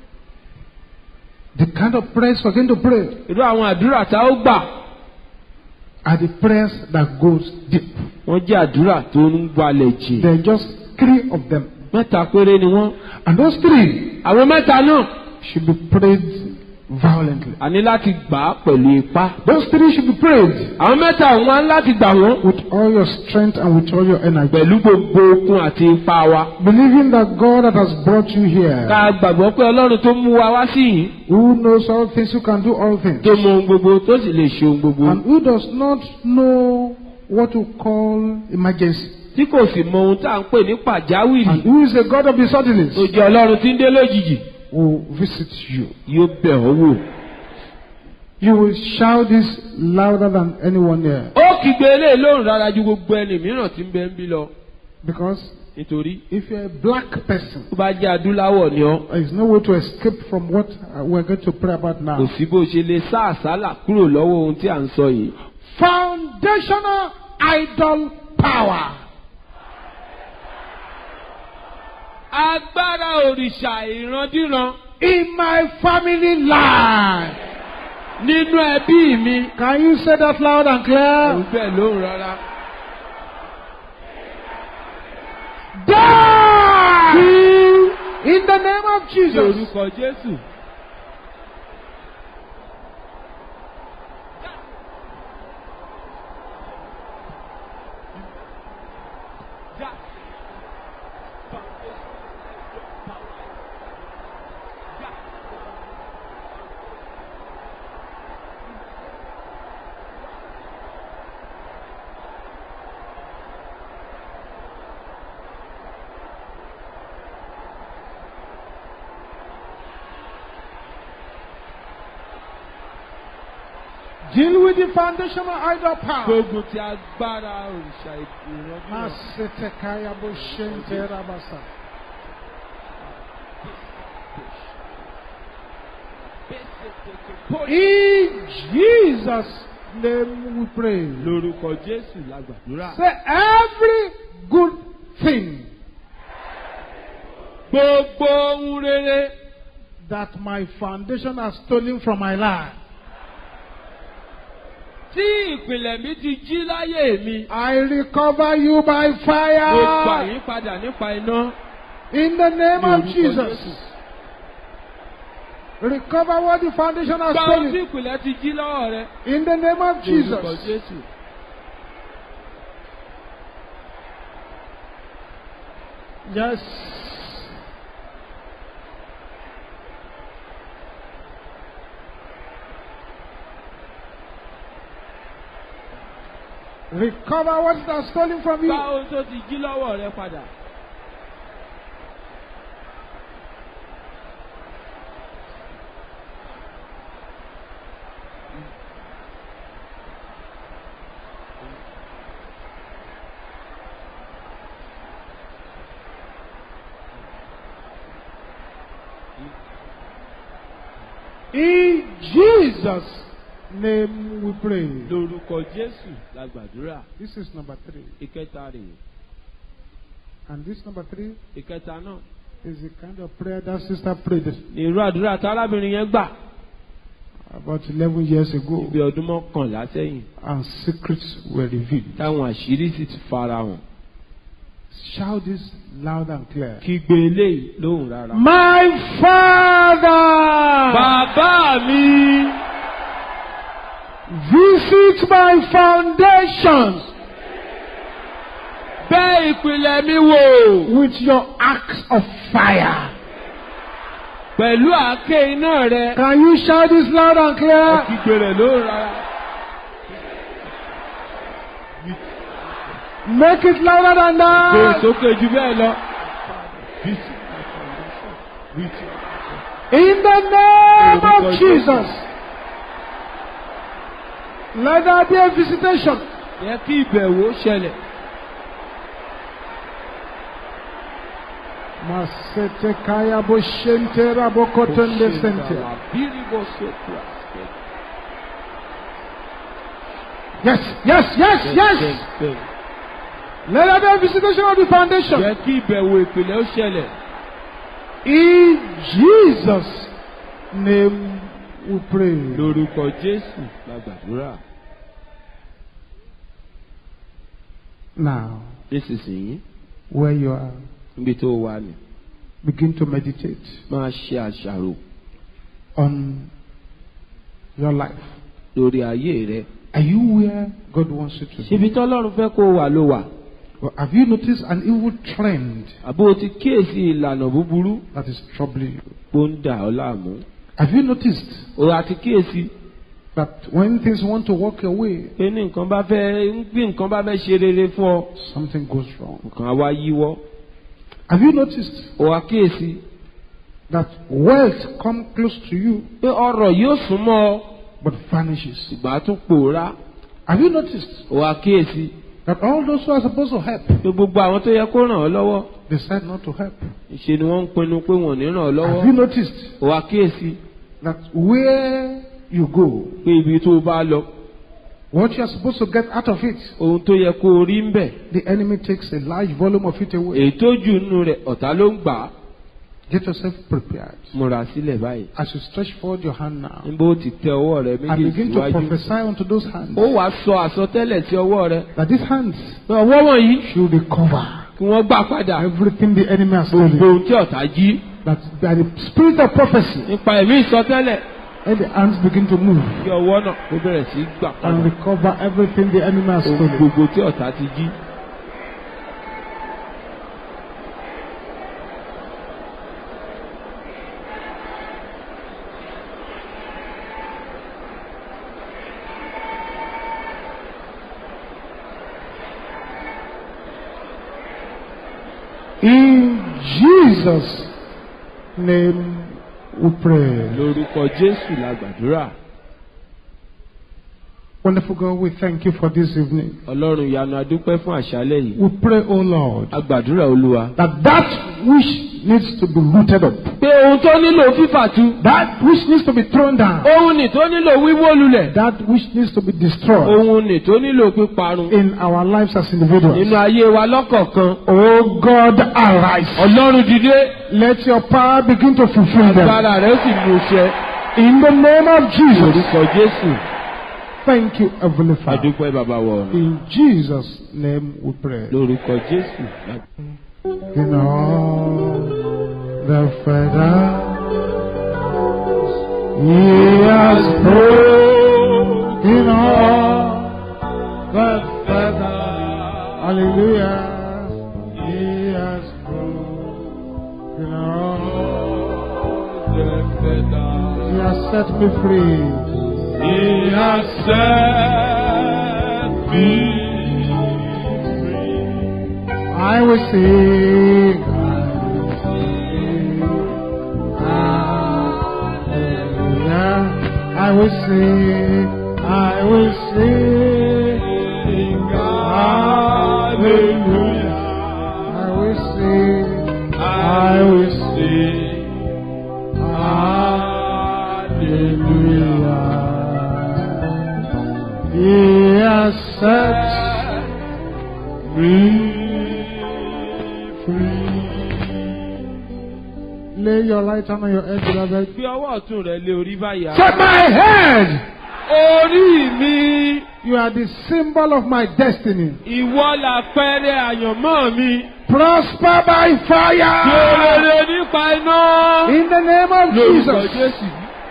The kind of prayers we're going to pray irú àwọn àdúrà tá ó gbà. are the prayers that goes deep. wọ́n jẹ́ àdúrà tó ń gbalẹ̀ jìn. There are just three of them. mẹ́ta péré ni wọ́n. And those three àwọn mẹ́ta náà should be prayed violently. a ní láti gbà á pẹ̀lú ipá. Those three should be prayed àwọn mẹ́ta àwọn á ní láti gbà wọ́n with all your strength and with all your energy. pẹ̀lú gbogbo okun àti ipá wa. Believing that God that has brought you here, ká gbàgbọ́ pé ọlọ́run tó mú wa wá sí yìí who knows all things, who can do all things, tó mọ ohun gbogbo tó sì lè ṣe ohun gbogbo and who does not know what to call emergency, tí kò sì mọ ohun tá à ń pè ní pàjáwìrì and who is a God of the suddenlies, tó jẹ́ ọlọ́run tí ń dé lójijì will visit you. yóò bẹ̀ ọ́ wò. You will shout this louder than anyone here. ó kígbe eléyìí lóhùn rárá ju gbogbo ẹni mìíràn tí ń bẹ ń bí lọ Because nítorí if you're a black person, tó bá jẹ́ adúláwọ̀ ni ọ́ there is no way to escape from what uh, we're going to pray about kò now. sí bó ṣe lè sá àsálà kúrò lọ́wọ́ ohun tí à ń sọ yìí. Foundational idol power. agbára òrìṣà ìrandíran In my family line. nínú ẹbí mi. Can you say that loud and ẹ̀rù clear? bẹ́ẹ̀ lóhùn rárá. Die! In the name of ní Jesus. orúkọ Jésù. Deal with the foundational idol power. gbógun ti agbára òrìṣà ìrandíran. Masetekaya boshente rabasa. In Jesus' name we pray. lórúkọ Jésù la gbàdúrà. Say every good thing gbogbo ohun rere that my foundation has stolen from my life. tí ìpìlẹ̀ mi ti jí láyé mi. I recover you by mo gbà fire. yín padà nípa iná. In the name ní of orúkọ Jesus. Jésù. Recover what the foundation has gba ohun tí stolen. ìpìlẹ̀ ti jí lọ́wọ́ rẹ. In the name of ní orúkọ Jesus. Jésù. Yes. Recover what it has stolen from gba you. ohun tó ti jí lọ́wọ́ rẹ padà. In Jesus' name we pray. lórúkọ Jésù la gbàdúrà. This is number three. ìkẹta rèé. And this number three ìkẹta náà. is the kind of prayer that sister prayed ní irú àdúrà tí arábìnrin yẹn gbà. about 11 years ago. bí ọdún mọ́kànlá sẹ́yìn. And secrets were revealed. táwọn àṣírí sì ti fara hàn. Shout this loud and clear. kígbe eléyìí lóhùn rárá. My Father, bàbá mi. visit my foundations bẹ́ ìpìlẹ̀ mi wò. with your axe of fire. pẹ̀lú àáké iná rẹ. Can you shout this loud and clear? kígbe rẹ̀ lóhùn rárá. Make it louder than gbé that. sókè jù bẹ́ẹ̀ lọ. In the name of Jesus. Let there be a visitation. yẹ kí ìbẹ̀wò ṣẹlẹ̀. Masete kaya boshente rabokotonde sente. Yes, yes, yes, yes. Let there be a visitation of the foundation. Jẹ́ kí ìbẹ̀wò ìpìlẹ̀ ó ṣẹlẹ̀. In Jesus' name we pray. Lórúkọ Jésù la gbàdúrà. Now, Nísinsìnyí, where you are, níbi tó wà ní, begin to meditate máa ṣe àṣàrò on your life? lórí ayé rẹ. Are you where God wants you to be? ṣíbi tọ́lọ́run fẹ́ kó o wà ló wà. Or have you noticed an evil trend àbó o ti kíyèsí ìlànà búburú that is troubling you? tó ń dà ọ́ láàmú. Have you noticed o àti kíyèsí that when things want to walk your way, pé ní nǹkan bá fẹ́ bí nǹkan bá fẹ́ ṣe rere fún ọ something goes wrong? nǹkan á wá yíwọ́. Have you noticed o wá kíyèsí that wealth come close to you pé ọrọ̀ yóò súnmọ́ ọ but vanishes? ìgbà á tún pòórá. Have you noticed o wá kíyèsí that all those who are supposed to help pé gbogbo àwọn tó yẹ kó ràn ọ́ lọ́wọ́ decide not to help? ìṣe ni wọ́n ń pinnu pé wọ́n ò ní ràn ọ́ Have you lọ́wọ́. noticed o wá kíyèsí that where you go, pé ibi tó o bá lọ what you are supposed to get out of it, ohun tó yẹ kó o rí ń bẹ̀ the enemy takes a large volume of it away. èyí tó jù nínú rẹ̀ ọ̀tá ló ń gbà á. Get yourself prepared. múra sílẹ̀ báyìí. As you stretch forward your hand now níbo ó ti tẹ ọwọ́ rẹ and méjèèjì begin to síwájú. prophesy unto those hands ó wàá sọ àsọtẹ́lẹ̀ sí ọwọ́ rẹ. that these hands pé ọwọ́ wọ̀nyí should recover kí wọ́n gbà padà everything the enemy has gbogbo stolen. ohun tí ọ̀tá jí. That by the spirit of prophecy, nípa ẹ̀mí ìsọtẹ́lẹ̀ let the hands begin to move kí ọwọ́ náà ó bẹ̀rẹ̀ sí í gbà and padà. recover everything the enemy has ohun stolen. gbogbo tí ọ̀tá ti jí. In Jesus' name we pray. lórúkọ jésù la gbàdúrà. Wonderful God, we thank you for this evening. ọlọ́run ìyanu adúpẹ́ fún àṣálẹ̀ yìí. We pray, O Lord, a gbàdúrà olúwa. that that which needs to be rooted up, pé ohun tó nílò fífàtu. that which needs to be thrown down, ohun nì tó nílò wíwó lulẹ̀. that which needs to be destroyed ohun nì tó nílò píparun. in our lives as individuals. nínú ayé wa lọ́kọ̀ọ̀kan. Oh God, arise. ọlọ́run dìde. Let your power begin to fulfill them. agbára rẹ̀ ó sì mú iṣẹ́. In the name of Jesus. orúkọ jésù. Thank you, Heavenly Father. adúpẹ́ bàbá wọ̀ ọ̀run. In Jesus' name we pray. lórúkọ jésù. In all the feathers He has broken all the feathers. Hallelujah. He has broken all. He has set me free. He has set me I will sing. I will sing. Hallelujah. I will sing. I will sing. Hallelujah. I will sing. I will sing. Hallelujah. He has set me free. Lay your right hand on your head, beloved. Fi ọwọ́ ọ̀tún rẹ̀ lé orí báyìí. Set my head. Orí mi, You are the symbol of my destiny. ìwọ làpẹẹrẹ àyànmọ́ mi. Prosper by fire. Yòrèrè nípa iná. In the name of Lórúkọ Jesus. Jésù.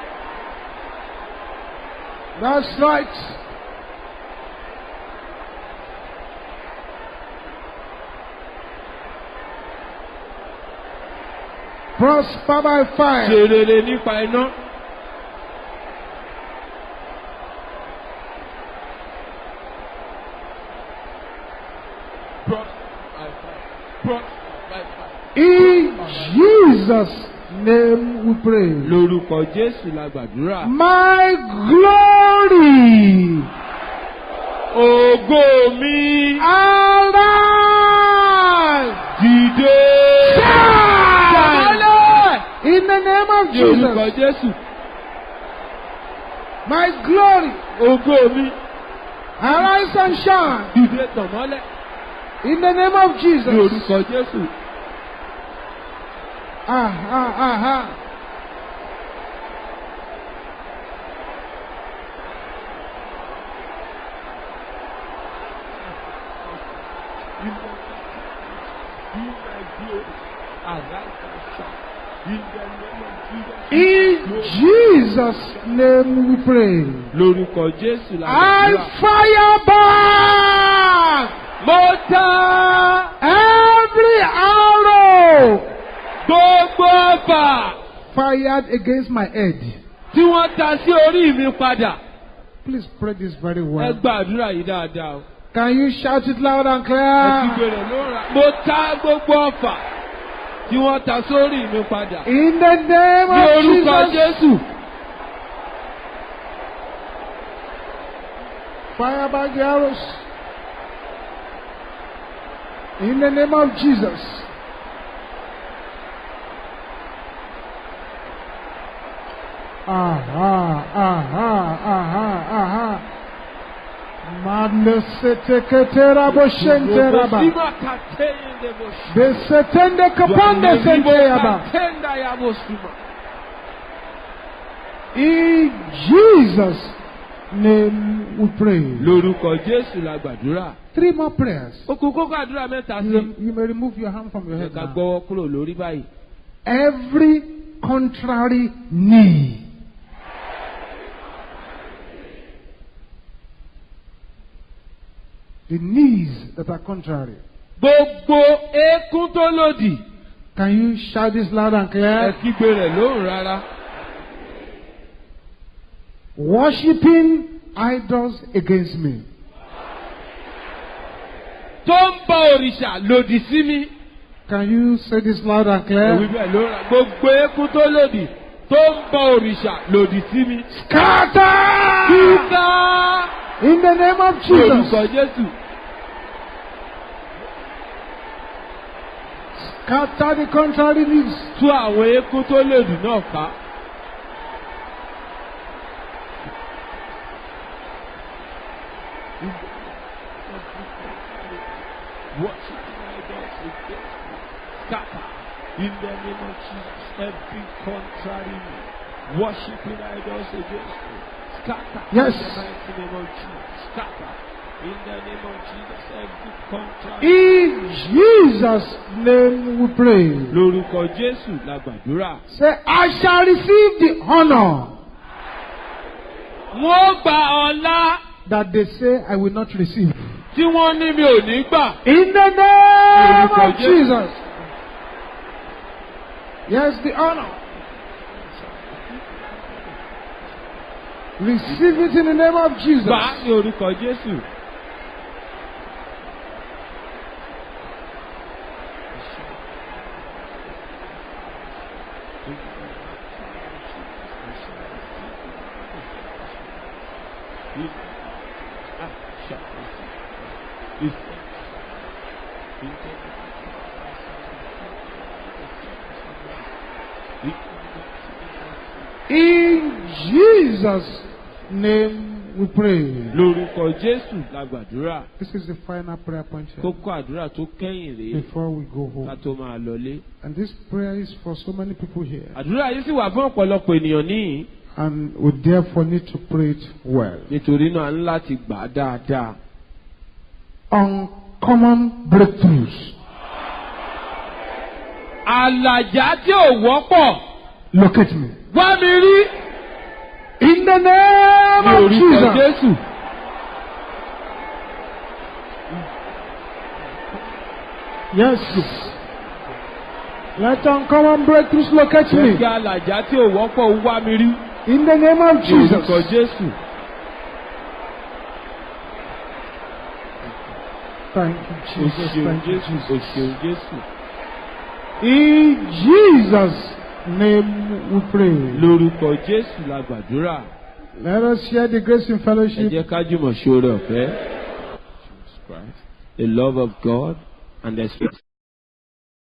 That's right. Prosper by fire. Yòrèrè nípa iná. In Jesus' name we pray. Lórúkọ Jésù la gbàdúrà. My glory. Ògo mi. Arise. Dìde. Shine. Sọ̀rọ̀. In the name of Lórúkọ Jesus. Jésù. My glory. Ògo mi. Arise and shine. Dìde tàn mọ́lẹ̀. In the name of Jesus. Lórúkọ Jésù. Ah, ah, ah, ah. In Jesus' name we pray. lórúkọ jésù la I gbàdúrà. fire back mo ta every arrow gbogbo ọfà fired against my head. tí wọ́n ta sí orí mi padà. Please pray this very ẹ well. gbàdúrà yìí dáadáa o. Can you shout it loud and ẹ ti clear? gbèrè lóra. mo ta gbogbo ọfà tí wọ́n ta sórí mi padà. In the name ní of orúkọ Jesus. jésù. Fire back the arrows. In the name of Jesus. Aha, aha, aha, aha. Madness teketera boshenteraba. Robosima katende bosh- Besetende kapande senteyaba. Katenda ya bosima. In Jesus' name we pray. lórúkọ jésù la gbàdúrà. Three more prayers. ó kú kókó àdúrà mẹ́ta You, sí. you may remove your hand from your ẹ head ká now. gbọ́wọ́ kúrò lórí báyìí. every contrary knee. The knees that are contrary. gbogbo eékún tó lòdì. Can you shout this loud and ẹ clear? kígbe rẹ̀ lóhùn rárá. Worshipping idols against me. tó ń bọ òrìṣà lòdì sí mi. Can you say this loud and òwì clear? bẹ́ẹ̀ ló ra gbogbo eékún tó lòdì tó ń bọ òrìṣà lòdì sí mi. Scatter! Kíkà In the name of lórúkọ Jesus. Jésù. Scatter the contrary knees. Tú àwọn eékún tó lòdì náà ká. Scatter in the name of Jesus. Every contrary worshiping idols against me. Scatter Yes. in the mighty name of Jesus. Scatter in the name of Jesus. Every contrary. In Jesus' name we pray. Lórúkọ Jésù la gbàdúrà. Say, I shall receive the honor Wọ́n gba ọlá that they say I will not receive. tí wọ́n ní mi ò ní gbà. In the name Lórúkọ of Jésù. Jesus. Yes, the honor. Receive it in the name of Jesus. Gbà á ní orúkọ Jésù. In Jesus' name we pray. Lórúkọ Jésù la gbàdúrà. This is the final prayer point here Kókó àdúrà tó kẹ́yìn rèé before we go ká home. tó máa lọlé. And this prayer is for so many people here. Àdúrà yìí sì wà fún ọ̀pọ̀lọpọ̀ ènìyàn níyìn. And we therefore need to pray it well. Nítorí náà a ní láti gbà á dáadáa. Uncommon breakthroughs. Àlàjá tí ò wọ́pọ̀ Locate me. wá mi rí In the ní name of orúkọ Jesus. Jésù. Yes. Let uncommon breakthroughs locate Jẹ́ kí me. àlàjá tí ò wọ́pọ̀ wá mi rí In the name of ní orúkọ Jesus. Jésù. Thank you, O Jesus. ṣeun Thank you, Jésù. O Jesus. ṣeun Jésù. In Jesus' name we pray. Lórúkọ Jésù la gbàdúrà. Let us share the grace in Ẹ fellowship. jẹ́ ká jùmọ̀ ṣoore ọ̀fẹ́. The love of God and the spirit